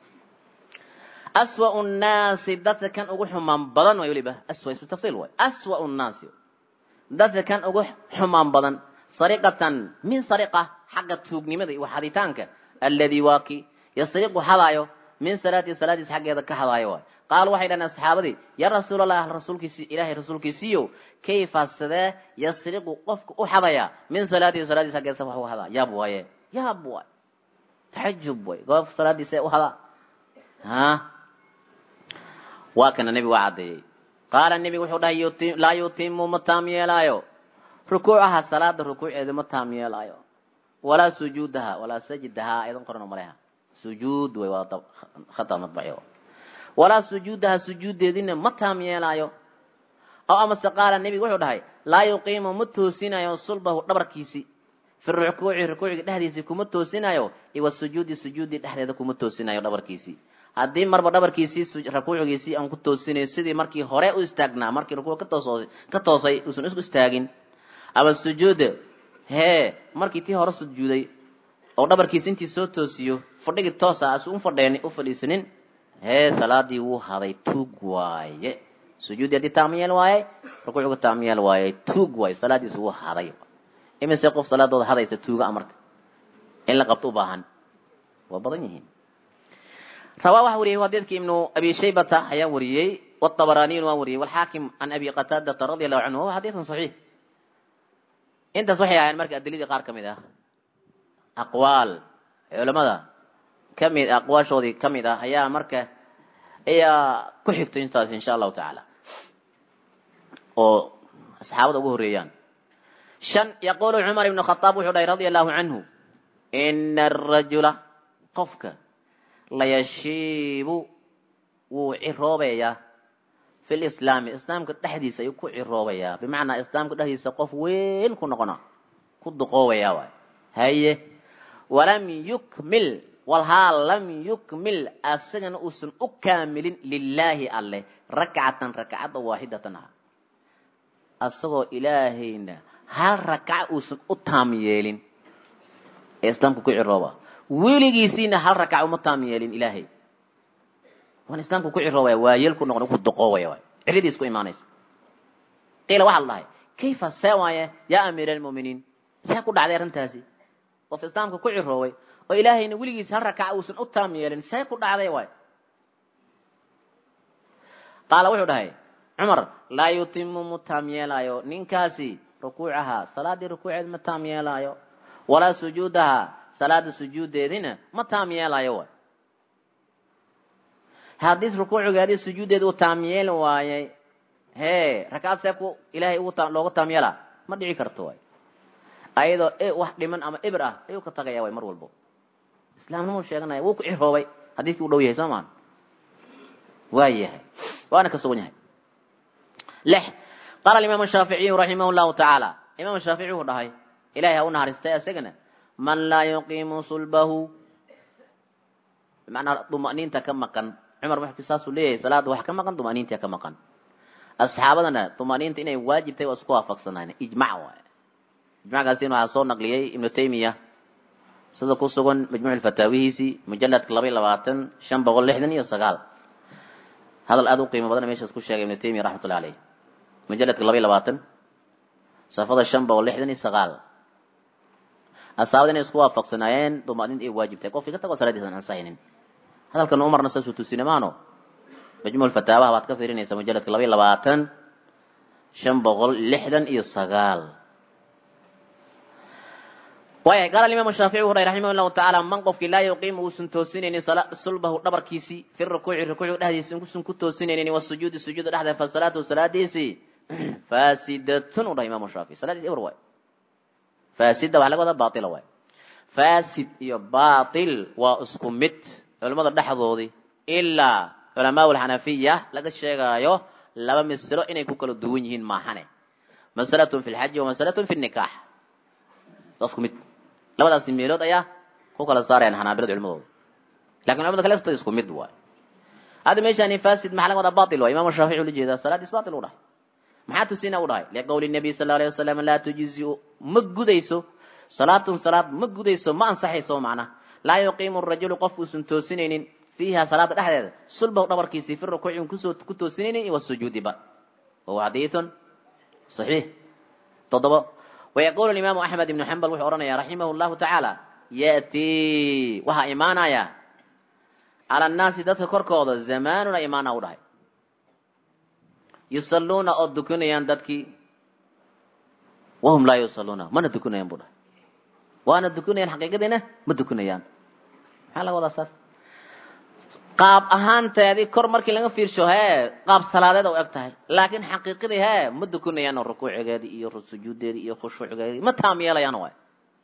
aswa'u nnaasi dadka kan ugu xumaan badan way weliba aswa ismu tafsiil waay aswa'u nnaasi dadka kan ugu xumaan badan sariqatan min sariqa xagga tuugnimada iyo xaditaanka alladii waa ki yasriqu hadaayo min salaati salaadiis xaggeeda ka hadaayo waay qaal waxay dhahan asxaabadii yaa rasuulallah rasuulkiisi ilaahay rasuulkiisiiyo kayfa sidee yasriqu qofka u xadaya min salaatihi salaadiis xaggeeda wax u hadaa yaab waaye yaab waay taxajub waay goof salaadiisa u hadaa ha waa kana nebigu waa caddeeyey qaala nebigu wuxuu dhahay laa yutimu ma taam yeelaayo rukuucaha salaada rukuuceeda ma taam yeelaayo walaa sujuudaha walaa sajdaha ayadan qoran maleha sujuud way waa khata madbaci walaa sujuudaha sujuuddeedina ma taam yeelaayo aw amase qaala nebigu wuxuu dhahay laa yuqiimu ma toosinayo sulbahu dhabarkiisi fi rukuuci rukuuciga dhexdiisii kuma toosinayo iwa sujuudi sujuudi dhexdeeda kuma toosinayo dhabarkiisii haddii marba dhabarkiisii rukuucigiisii aan ku toosinayo sidii markii hore u istaagnaa markii rukuuc ka toos ka toosay uusan isku istaagin ama sujuuda hee markii tii hore sujuuday oo dhabarkiisi intii soo toosiyo fadhigii toosa asu u fadheen u fadhiisanin hee salaadii wuu haday tuug waaye sujuudi haddii taamyeel waaye rukuucigu taamyeel waaye tuug waaye salaadiisu wuu haday imise qof salaadooda hadaysa tuuga amarka in la qabto u baahan waa badan yihiin rawaa waxa wariyey hadiidka ibnu abi shaybata ayaa wariyey watabaraniyun waa wariyey walxaakim can abi qataadata radia allahu canhu wahuwa xadiidun saxiix intaas waxay ahayn marka adiladii qaar ka mid ah aqwaal culamada kamid aqwaashoodii ka mid ah ayaa marka ayaa ku xigto intaas insha allahu tacaala oo asxaabada ugu horeeyaan shan yaqulu cumar ibnu khadaab wuxuu dhahay radia allahu canhu ina arajula qofka layashiibu wuu ciroobayaa fi lislaami islaamka dhexdiisa ayuu ku ciroobayaa bimacnaa islaamka dhexdiisa qof weyn ku noqona ku duqoobaya waay haye walam yukmil walhaa lam yukmil asagana uusan u kaamilin lilaahi alleh rakcatan rakcadda waaxidatan ah asagoo ilaahayna hal rakaca uusan u taam yeelin ee islaamka ku cirooba weligiisiina hal rakaca uma taam yeelin ilaahay waan islaamka ku ciroobaya waa yeel ku noqon ku duqoobaya waay cilladiis ku imaanaysa qiila waxaa la dhahay kayfa see waaye yaa amiira almu'miniin see ku dhacday arrintaasi qof islaamka ku ciroobay oo ilaahayna weligiis hal rakaca uusan u taam yeelin see ku dhacday waay qaala wuxuu dhahay cumar laa yutimu mu taam yeelaayo ninkaasi rukuucaha salaadii rukuuceed ma taam yeelaayo walaa sujuudaha salaada sujuuddeedina ma taam yeelaayo waay haddii rukuucigeedii sujuuddeeda uu taam yeeli waayay hee rakaad see ku ilaahay ugu looga taam yeelaa ma dhici karto waay ayadoo wax dhiman ama ibr ah ayuu ka tagaya way mar walbo islaamnimuu sheeganaya wuu ku ciroobay xadiidkii u dhow yahay soo maan waa yahay waana ka sugan yahay lix qaala alimaamu shaaficiyu raximah llahu tacaala imaam shaafici wuxuu dhahay ilahay ha u naxariistay isagana man laa yuqiimu sulbahu bimacnaa duma'niinta ka maqan cumar wuxuu saasuu leeyahay salaada wax ka maqan duma'niinta ka maqan asxaabadana duma'niinta inay waajibtay waa isku waafaqsanaan ijmac waay ijmackaasina waxaa soo naqliyey ibnu taymiya sida ku sugan majmuuc fataawihiisii mujaladka laba iyo labaatan shan boqol lixdan iyo sagaal hadal aada u qiimo badan meeshaas ku sheegay ibnu taymiya raxmatullahi caleyh mujaladka laba iyo labaatan safada shan boqol lixdan iyo sagaal asaabada inay isku waafaqsanaayeen duma'niinta ay waajibtahay qofkii ka tago salaadiisa aan ansahaynin hadalkan umarna saasuu tusina maano majmuuc fataawaha waad ka fiirinaysaa mujaladka laba iyo labaatan shan boqol lixdan iyo sagaal waaya qaala imaamu shaafici wuxu dhahay raximah llahu tacaala man qofkii laa yuqiimu uusan toosinaynin sulbahu dhabarkiisii fi rukuuci rukuuci dhexdiisa uusan ku toosinaynin wasujuudi sujuuda dhexda fa salaatu salaadiisii faasidatun u dhahay imaamu shaafici salaadiisi ewer waay faasida waxa laga wadaa baatila waay faasid iyo baatil waa isku mid culimmada dhexdoodii ilaa culamaa alxanafiya laga sheegaayo laba masalo inay ku kala duwan yihiin maahane masalatun fi lxaji wa masalatun fi nikaax waa isku mid labadaasi meelood ayaa ku kala saarayaan xanaabilada culimadooda lakin culimada kale laftooda isku mid waay hadda meeshaani fasid maxaa laga wadaa batil waay imam shaafici ula jeedaa salaadiis batil u dhahay maxaa tusina u dhahay liqowli nabiy sal alay wasalam laa tujiziu ma gudayso salaatun salaad ma gudayso ma ansaxayso macna laa yuqiimu rajulu qof uusan toosinaynin fiiha salaada dhexdeeda sulbahu dhabarkiisii fi rukuuci un kusoo ku toosinaynin wasujuudiba wahuwa xadiithun saxiix toddobo ويقول الإمام أحمد بن حنبل وحو أرنيا رحمه الله تعالى يأتي وها إيمانايا على الناس دتك كركوض زمان إيمانا ودهي يصلون أو دكنيان دتكي وهم لا يصلون من دكنيان بوده وأنا دكنيان حقيقة دينا ما دكنيان حالا ولا أساس qaab ahaanteedii kor markii laga fiirsho hee qaab salaadeed u eg tahay laakiin xaqiiqadii hee ma dukunayaan oo rukuucigeedii iyo sujuudeedii iyo khushuucgeedii ma taam yeelayaan waay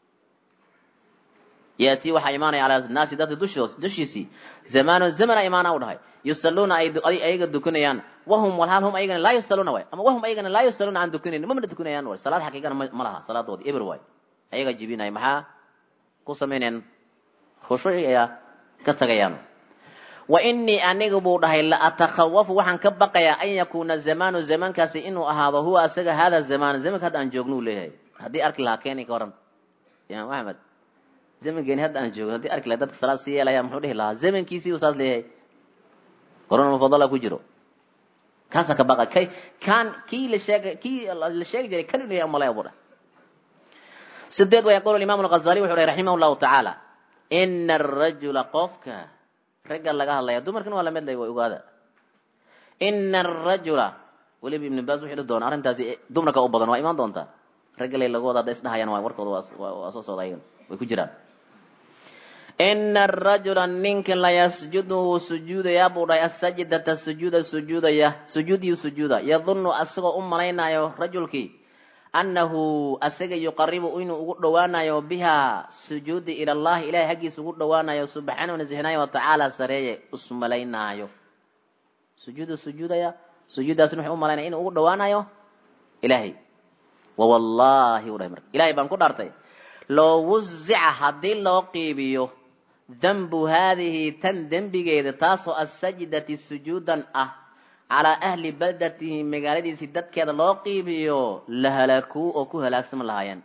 yaatii waxaa imaanaya calaa naasi dadka dushiisii zamaano zamana imaana u dhahay yusalluuna ay ayaga dukanayaan wahum walhaal hum ayagana laa yusalluuna waay ama wahum ayagana laa yusalluuna aan dukanaynin mamana dukanayaan waay salaad xaqiiqana ma laha salaadoodii eber waay ayaga jibinaya maxaa ku samaynayaan khushuuci ayaa ka tagayaan wainii aniga buu dhahay la atakhawafu waxaan ka baqayaa an yakuuna zamaanu zamaankaasi inuu ahaado huwa asaga hada zamaan zamanka hadda aan joogno u leeyahay haddii arki lahaa keeni ka waran imaam axmed zamankeeni hadda aan joogno haddii arki lahaa dadka salaad sii yeelaya muxuu dhihi lahaa zamankiisii uu saas leeyahay korona mufadala ku jiro kaasaa ka baqa kay kaan kii la sheegay kii la sheegi jiray kan inuu yahay umalaya buu dhahay sideed wa yaqulu imaamu alghazali wuxuu dhahay raximah llahu tacaala ina arajula qofka ragga laga hadlaya dumarkan waa lamid lay way ogaada ina arajula weliba ibn baas wuxuu dhihi doonaa arrintaasi dumarka u badan waa imaan doontaa ragga lay lagu wada hadday isdhahayaan waa warkooda waa soo socda ayagan way ku jiraan ina arajula ninka layasjudu wuu sujuudayaa buu dhahay asajdata sujuuda sujuudaya sujuudiyu sujuuda yadunnu asagoo u malaynayo rajulkii annahu asaga yuqaribu inuu ugu dhowaanayo biha sujuudi ila allahi ilahay haggiisa ugu dhowaanayo subxaanahu nasixnaayo watacaala sareeye usmalaynaayo sujuudu sujuudaya sujuuddaasna wuxuu u malaynaya inuu ugu dhowaanayo ilaahay wawallahi u dhahay marka ilahay baan ku dhaartay loo wuzica haddii loo qiibiyo danbu haadihi tan dembigeeda taasoo asajdati sujuudan ah calaa ahli baldatihi magaaladiisii dadkeeda loo qiibiyo la halaakuu oo ku halaagsama lahaayeen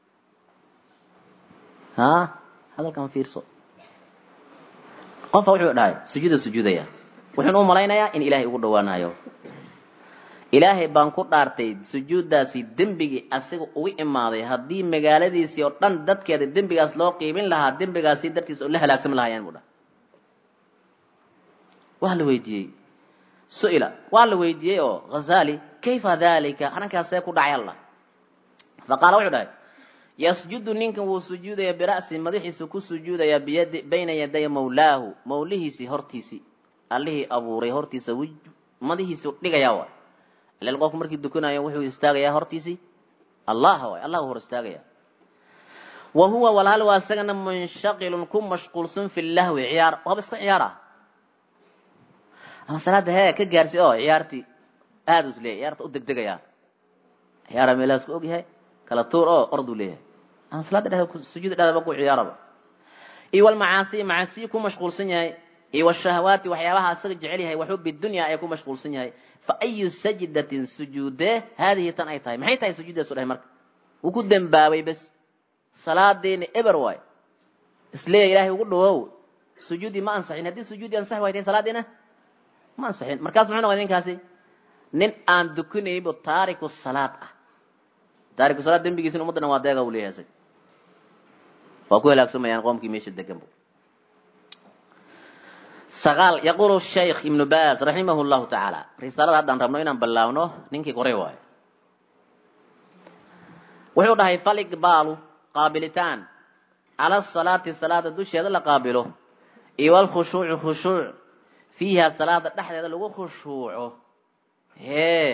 ha hadalkan fiirso qofka wuxuu dhahay sujuuda sujuudaya wuxuuna u malaynayaa in ilaahay ugu dhowaanayo ilaahay baan ku dhaartay sujuuddaasi dembigii asiga ugu imaaday haddii magaaladiisii oo dhan dadkeeda dembigaas loo qiibin lahaa dembigaasi dartiis oo la halaagsami lahaayeen buu dhahay waa la weydiiyey su'ila waa la weydiiyey oo ghazali kayfa dalika arrinkaasee ku dhacay allah faqaala wuxuu dhahay yasjudu ninkan wuu sujuudaya bira'si madaxiisu ku sujuudaya biyadi bayna yaday mawlaahu mawlihiisii hortiisii allihii abuuray hortiisa madahiisu dhigaya waay ilal qofku markii dukanayo wuxuu istaagayaa hortiisii allah waay allah hor istaagaya wa huwa walhal waa isagana munshaqilun ku mashquulsan fi lahwi ciyaar waaba iska ciyaara ama salaada hee ka gaarsi oo ciyaartii aada u isleeyahy ciyaarta u degdegaya ciyaara meelahaas ku ogyahay kala tuur oo orduu leeyahay ama salaada dhexdeeda sujuuda dhexdeeda ku ciyaaraba iyo walmacaasi macaasiyi ku mashquulsan yahay iyo washahawaati waxyaabaha asaga jecel yahay waxubi dunya ay ku mashquulsan yahay fa ayu sajdatin sujuude haadihi tan ay tahay maxay tahay sujuuddaasu dhahay marka wuu ku dembaabay bes salaadeena eber waay isleeya ilaahay ugu dhawow sujuudii ma ansaxin haddii sujuudii ansaxi way tahay salaadeena ma ansaxin markaas muxuu noqday ninkaasi nin aan dukanayninbu taariku salaad ah taariku salaad dembigiisina ummadda dhan waa deega uu leeyahay isaga waa ku halaagsamayaan qoomkii meesha deganbu sagaal yaquulu shaykh ibnu baaz raximah llahu tacaala risaalada haddaan rabno inaan ballaawno ninkii koray waayo wuxuu dhahay faliqbaalu qaabilitaan cala salaati salaada dusheeda la qaabilo iyo walkhushuucu khushuuc fiiha salaada dhexdeeda lagu khushuuco hee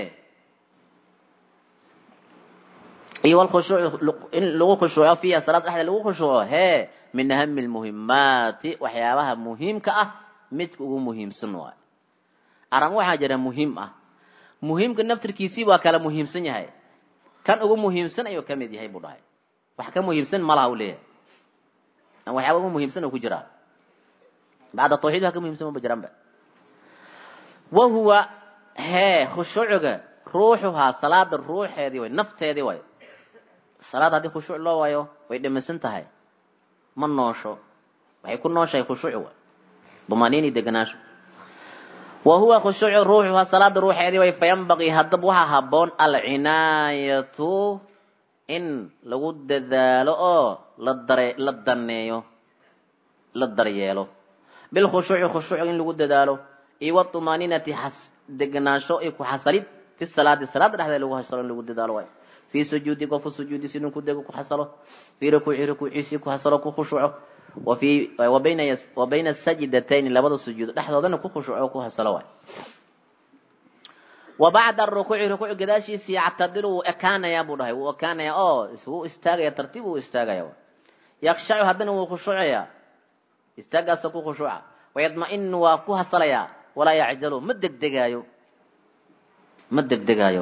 iyo walkhushuucu in lagu khushuuco fiiha salaada dhexdeeda lagu khushuuco hee min ahami lmuhimaati waxyaabaha muhiimka ah midka ugu muhiimsan waayo arran waxaa jira muhiim ah muhiimka naftirkiisii waa kala muhiimsan yahay kan ugu muhiimsan ayuu ka mid yahay buu dhahay wax ka muhiimsan malaha u leeyahay waxyaaba ugu muhiimsan oo ku jiraa bacda tawxiid wax ka muhiimsan maba jiraanba wa huwa hee khushuuciga ruuxuhaa salaada ruuxeedii way nafteedii way salaad haddii khushuuc loo waayo way dhamisan tahay ma noosho waxay ku nooshahay khushuuci way dumaniini deganaasho wa huwa khushuucu ruuxuhaa salaada ruuxeedii way fayanbaqii haddaba waxaa habboon alcinaayatu in lagu dadaalo oo la dare la daneeyo la daryeelo bilkhushuuci khushuuc in lagu dadaalo iyo watumaaninati xas deganaansho iyo ku xasalid fi salaadi salaada dhexdeeda lagu hasalo in lagu dadaalo waay fii sujuudi qofku sujuudi siduu ku dego ku xasalo fii rukuuci rukuuciisii ku xasalo ku khushuuco wa fii wa bayna wa bayna sajidatayni labada sujuud dhexdoodana ku khushuuco ku hasalo waay wa bacda rukuuci rukuuc gadaashiisii yactadiru wuu ekaanayaa buu dhahay wuu ekaanaya oo wuu istaagaya tartiib wuu istaagaya yakshacu haddana wuu khushuucaya istaagaasa ku khushuuca wayadma-inu waa ku hasalayaa walaa yacjalu ma degdegaayo ma degdegaayo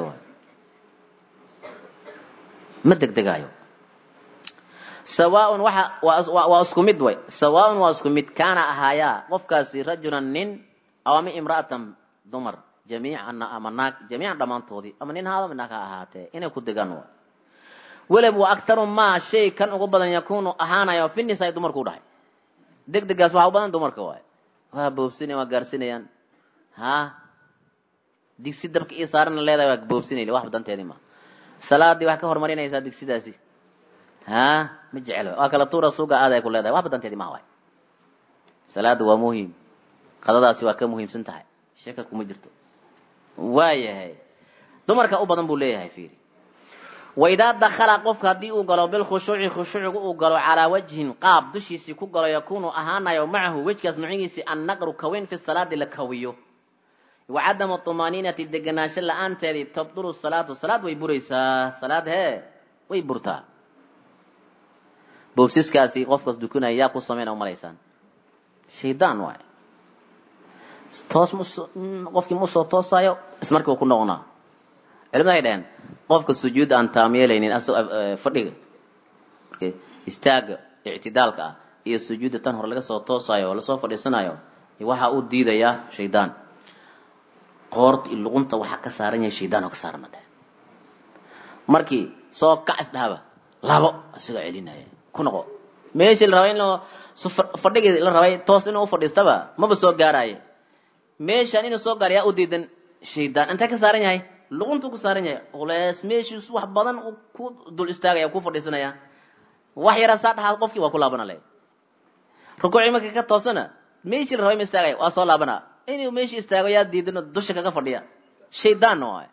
ma degdegaayo sawaaun waxa waa isku mid way sawaaun waa isku mid kaana ahaayaa qofkaasi rajulan nin aw ama imra'atan dumar jamiican ama naag jamiican dhammaantoodii ama nin haado naag ha ahaatee inay ku degaan waay welab wa aktaru maa shay kan ugu badan yakuunu ahaanayo fi nisaa dumarku dhahay degdegaas waxaa u badan dumarka waay waa boobsinaya waa gaarsinayaan ha digsi dabka ii saarana leedahay waa boobsinayli waxba danteedii ma salaadii wax ka horumarinaysaa digsidaasi ha ma jecel waa kala tuura suuga aaday ku leedahay waxba danteedii maha waay salaada waa muhiim qadadaasi waa ka muhiimsan tahay sheka kuma jirto waayahay dumarka u badan buu leeyahay fiiri waidaa dakala qofka haddii uu galo bilkhushuuci khushuucigu uu galo calaa wajhin qaab dushiisii ku galo yakuunu ahaanayo macahu wejkaas macigiisii annaqru kaweyn fi salaadi la kawiyo wa cadamu tumaaniinati deganaansho la-aanteedii tabdulu salaatu salaad way buraysaa salaad hee way burtaa boobsiskaasi qofkaas dukanaya yaa ku sameyn umalaysaan shaydaan waay toos mus qofkii musoo toosaayo ismarkii uu ku noqonaa culimada ay dhaheen qofka sujuud aan taamyeelaynin fadhiga istaaga ictidaalka ah iyo sujuudda tan hore laga soo toosaayo oo lasoo fadhiisanayo waxa uu diidayaa shaydaan qoorta iyo luqunta waxaa ka saaran yahay shaydaan oo ka saarana dheh markii soo kac isdhahaba labo asigoo celinaya ku noqo meeshii la rabay in fadhigii la rabay toos inuu ufadhiistaba maba soo gaaraaye meeshaan inuu soo gaar yaa u diidan shaydaan intee ka saaran yahay luquntuu ku saaran yahay culees meeshiisu wax badan ku dul istaagaya ku fadhiisanaya wax yaraa saa dhahaa qofkii waa ku laabana le rukuucii markii ka toosana meeshii la rabay ma istaagaya waa soo laabana inuu meeshii istaago yaa diidano dusha kaga fadhiya shaydaanna waay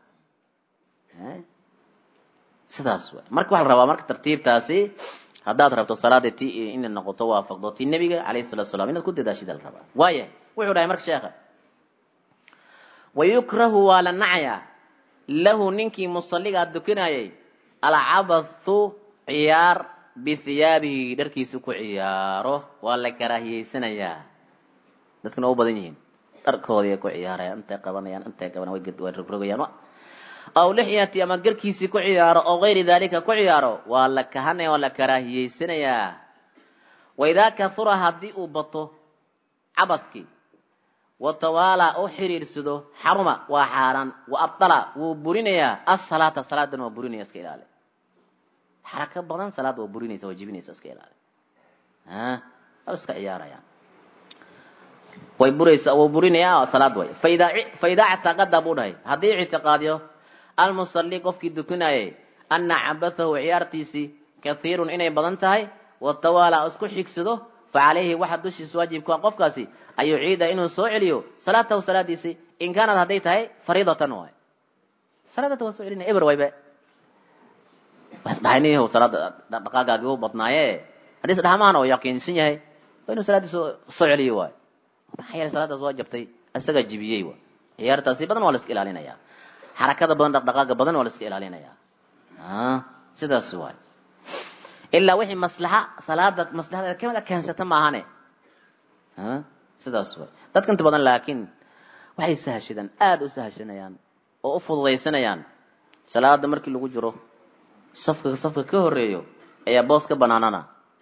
sidaas waay marka waxaa la rabaa marka tartiibtaasi haddaad rabto salaada ti inay noqoto waafaqdo ti nebiga alayhi salatu salam inaad ku dadaashida la rabaa waaya wuxuu dhahay marka sheekha wayukrahu waa la nacayaa lahu ninkii musalligaa dukanayay alcabathu ciyaar bihiyaabihi dharkiisa ku ciyaaro waa la karaahiyeysanayaa dadkuna u badan yihiin dharkoodii ku ciyaarayaan intay qabanayaan intay qabanayaan way way rogrogayaan aw lixyati ama garkiisii ku ciyaaro oo gayri dalika ku ciyaaro waa la kahanaya waa la karaahiyeysanayaa waidaa kahura haddii uu bato cabadkii watawaala u xiriirsado xaruma waa xaaraan wa abdala wuu burinayaa asalaata salaadana waa burinaya iska ilaali xaraka badan salaada waa burinaysa waa jibinaysa iska ilaali waa iska ciyaarayaan way buraysa waa burinayaa salaad way faida faidaa ictaqada buu dhahay haddii ictiqaadiyo almusalli qofkii dukanayay ana cabathahu ciyaartiisii kathiirun inay badan tahay watawaala isku xigsado facalayhi waxa dushiisa waajibka qofkaasi an yuciida inuu soo celiyo salaatahu salaadiisii in kaanad hadday tahay fariidatan waay salaadata waa soo celinaya eber waybe wasdhahayniyah salaada dhaqaagaagi u badnaaye haddii isdhahmaan oo yaqiinsan yahay waa inuu salaadiisa soo celiyo waay maxaa yeelay salaadaas waa jabtay isagaa jibiyey waay ciyaartaasi badan waa la iska ilaalinaya xarakada badan dhaqdhaqaaga badan waa la iska ilaalinaya sidaas waay ilaa wixii maslaxa salaada maslaxada kamid a keensata maahane sidaas way dadka inta badan laakiin waxay sahashadaan aada u sahashanayaan oo u fududaysanayaan salaada markii lagu jiro safka safka ka horeeyo ayaa boos ka banaanana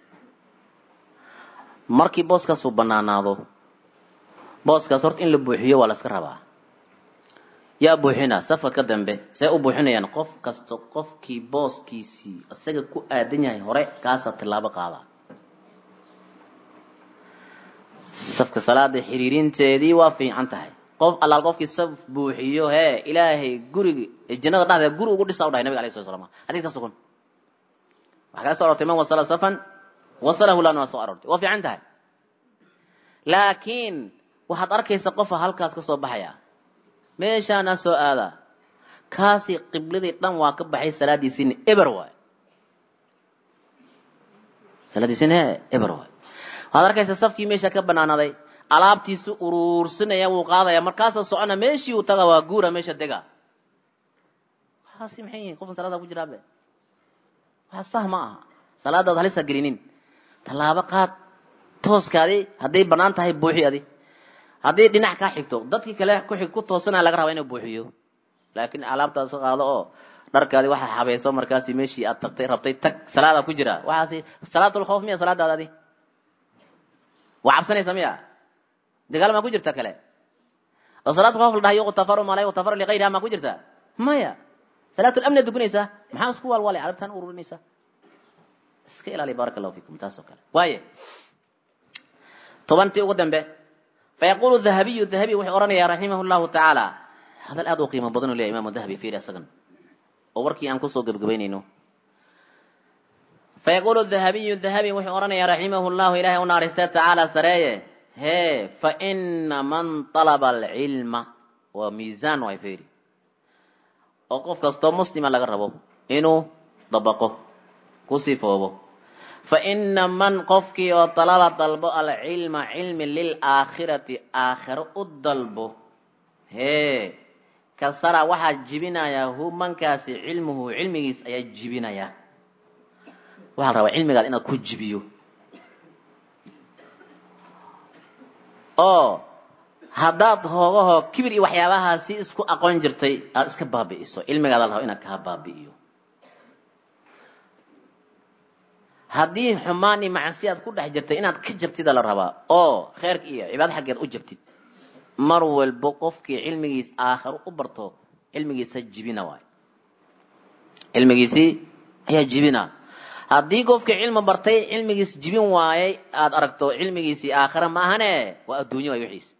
markii booskaasuu banaanaado booskaas horta in la buuxiyo waa la iska rabaa yaa buuxina safka ka dambe see u buuxinayaan qof kasta qofkii booskiisii isaga ku aadan yahay hore kaasaa tilaabo qaada safka salaada xiriirinteedii waa fiican tahay qof allaal qofkii saf buuxiyo hee ilaahay gurigi jannada dhexdeeda guri ugu dhisa u dhahay nabiga alay sala slam xadiis ka sugan waxaa kala so arortay man wasala safan wasalahu lana waa soo aroortay waa fiican tahay laakiin waxaad arkaysa qofa halkaas ka soo baxaya meeshaana soo aada kaasi qibladii dhan waa ka baxay salaadiisiina eber waay salaadiisiina he eber waay waxaad arkaysa safkii meesha ka banaanaday alaabtiisu uruursanaya wuu qaadaya markaasa socona meeshii uu taga waa guura meesha dega waxaasi maxay yihiin qofkan salaada ku jiraabe waxa sah ma aha salaadaad halisa gelinin tallaabo qaad tooskaadi hadday banaan tahay buuxi adi haddii dhinac kaa xigto dadkii kale kuxig ku toosanaya laga rabaa inuu buuxiyo laakiin alaabtaas qaado oo dharkaadi waxa habayso markaasi meeshii aad tagtay rabtay tag salaada ku jira waxaasi salaatul khawf miya salaadaada adi waa cabsanaysa miya dagaal maa ku jirta kale oo salaatul khawf la dhahay yuqtafaru ma la yuqtafaru liqayriha maa ku jirta maya salaatul amni dukunaysaa maxaa isku waalwaalay alabtaan ururinaysa iska ilaali baaraka allahu fikum taas oo kale waaye tobantii ugu dambe fayaqulu dahabiyu dahabi wuxuu odhanayaa raximah llahu tacaala hadal aad u qiimo badan u leeyahy imaamu dahabi fiiri isagan oo warkii aan kusoo gebgabaynayno fayaqulu dahabiyu dahabi wuxuu odhanayaa raximah llahu ilahay u naaristee tacaala sareeye hee fa ina man talaba alcilma waa miisaan way fiiri oo qof kastoo muslima laga rabo inuu dabaqo ku sifoobo fa ina man qofkii oo talaba dalbo alcilma cilmi lilaakhirati aakhiro u dalbo hee kasara waxaa jibinayaa hu mankaasi cilmuhu cilmigiis ayaa jibinaya waxaa la rabaa cilmigaad inaad ku jibiyo oo haddaad hoogahoo kibir iyo waxyaabahaasi isku aqoon jirtay aada iska baabi'iso cilmigaada la raba inaad kaa baabi'iyo haddii xumaan iyo macasi aad ku dhex jirtay inaad ka jabtida la rabaa oo kheerka iyo cibaado xaggeed u jabtid mar walbo qofkii cilmigiis aakhiro u barto cilmigiisa jibina waay cilmigiisii ayaa jibina haddii qofkii cilmi bartay cilmigiis jibin waayay aada aragto cilmigiisii aakhira ma ahane waa adduunyo waay wixiis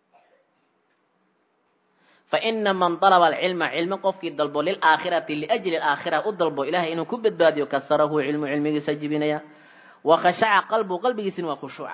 fa ina man dalaba alcilma cilmi qofkii dalbo lilaakhirati liajli alaakhira u dalbo ilahay inuu ku badbaadiyo kasarahu cilmu cilmigiisa jibinaya wa khashaca qalbu qalbigiisina waa khushuuca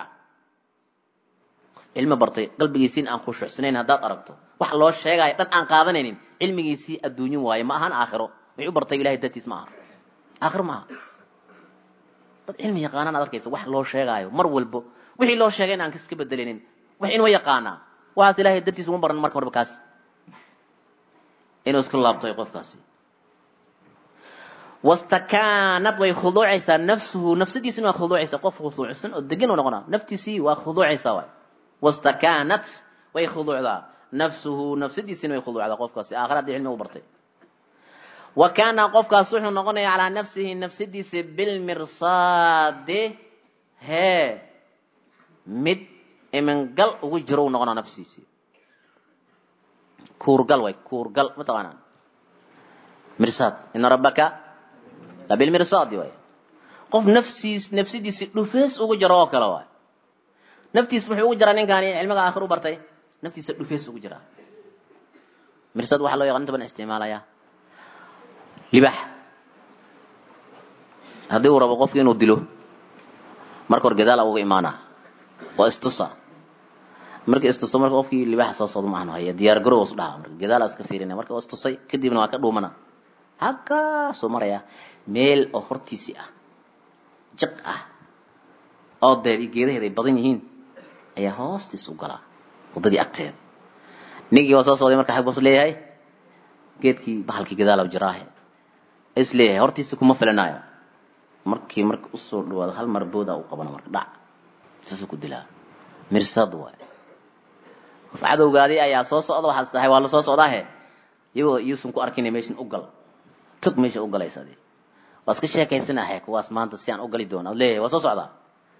cilmi bartay qalbigiisiina aan khushuucsanayn haddaad aragto wax loo sheegayo dhan aan qaadanaynin cilmigiisii adduunyo waaye ma ahan aakhiro wixii u bartay ilahay dartiis ma aha aakhiro ma aha dad cilmi yaqaanaan ad arkaysa wax loo sheegaayo mar walbo wixii loo sheegay in aan iska bedelinin wax inuu yaqaanaa waxaas ilahay dartiis uma baran marka horba kaas inuu isku laabto qofkaasi wastakaanad way khuduucaysaa nafsuhu nafsadiisina waa khuduucaysaa qof khuduucsan oo degan u noqonaa naftiisii waa khuduucaysaa waay wastakaanat way khuduucdaa nafsuhu nafsadiisina way khuduucdaa qofkaasi aakhira haddii cilmi u bartay wa kaana qofkaas wuxuu noqonayaa calaa nafsihi nafsadiisa bilmirsaade hee mid imingal ugu jiro u noqonaa nafsiisii kuurgal way kuurgal mataqaanaa mirsaad ina rabbaka labilmirsaadi waay qof nafsiis nafsidiisi dhufees ugu jiro oo kale waay naftiis wuxuu ugu jiraa ninkaani cilmiga aakhir u bartay naftiisa dhufees ugu jiraa mirsaad waxaa loo yaqaan inta badan isticmaalaya libax haddii uu rabo qofki inuu dilo marka hor gadaala uga imaana waa istusa marka istuso marka qofkii libaxa soo socdo ma ahno haya diyaar garow is dhaha marka gadaala iska fiirina marka waa istusay kadibna waa ka dhuumana halkaasuu maraya meel oo hortiisii ah jiq ah oo deed iyo geedaheed ay badan yihiin ayaa hoostiis u galaa waddadii agteeda ninkii waa soo socday marka xag bus leeyahay geedkii bahalkii gadaala jiraahe is leeyahay hortiisa kuma filanaayo markii marka usoo dhawaado hal mar booda u qabana marka dhac saasuu ku dilaa mirsad waay qof cadowgaadii ayaa soo socda waxaad isdahay waa la soo socdaahe iyagoo yuusan ku arkina meeshan u gal tog meesha u galaysa adi waa iska sheekaysanahe kuwaas maanta si aan u gali doona ad leeyahay waa soo socdaa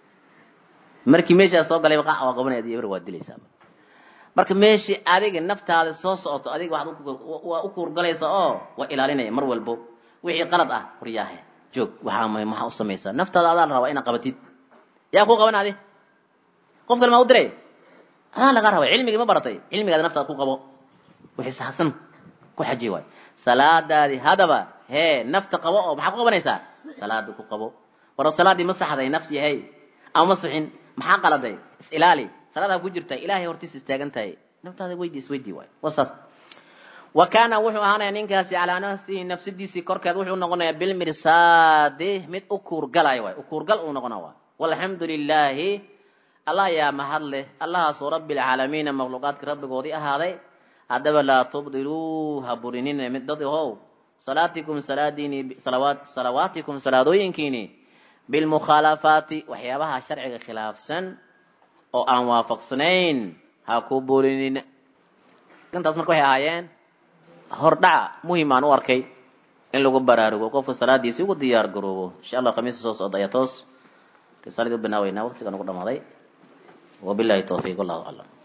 markii meeshaa soo galay qac waa qabanaya adi eber waa dilaysaa marka meeshii adiga naftaada soo socoto adiga waxaad waa u kuurgalaysa oo waa ilaalinaya mar walbo wixii qalad ah waryaahe joog waxaa may maxaa u samaysaa naftaada adaa la rabaa inaad qabatid yaa kuu qaban adi qof kale maa u diray adaa lagaa rabay cilmigii ma baratay cilmigaada naftaada ku qabo wixii saxsan ku xaji waay salaadaadii hadaba hee nafta qabo oo maxaa ku qabanaysaa salaada ku qabo waro salaadii ma saxday naftii hey ama ma sixin maxaa qaladay is ilaali salaadaa ku jirta ilaahay hortiisa istaagan tahay naftaada weydii isweydii waay waa saas wa kaana wuxuu ahaanaya ninkaasi calaa nafsihi nafsadiisii korkeed wuxuu noqonayaa bilmirsaadi mid u kuurgalaya waay u kuurgal uu noqona waay walxamdu lilaahi allah ayaa mahad leh allahaasoo rabbilcaalamiina makhluuqaadka rabbigoodii ahaaday haddaba laa tubdiluu ha burinina mid dad ahow salaatikum salaadiini salawaat salawaatikum salaadooyinkiini bilmukhaalafaati waxyaabaha sharciga khilaafsan oo aan waafaqsanayn ha ku burinin intaas marka waxay ahaayeen hordhaca muhim aan u arkay in lagu baraarugo qofka salaadiisi ugu diyaar garoobo insha allah khamiista soo socda ayaa toos risaaladii u binaaweynaa waqtigan ugu dhamaaday wabillahi tawfiiq wallahu aclam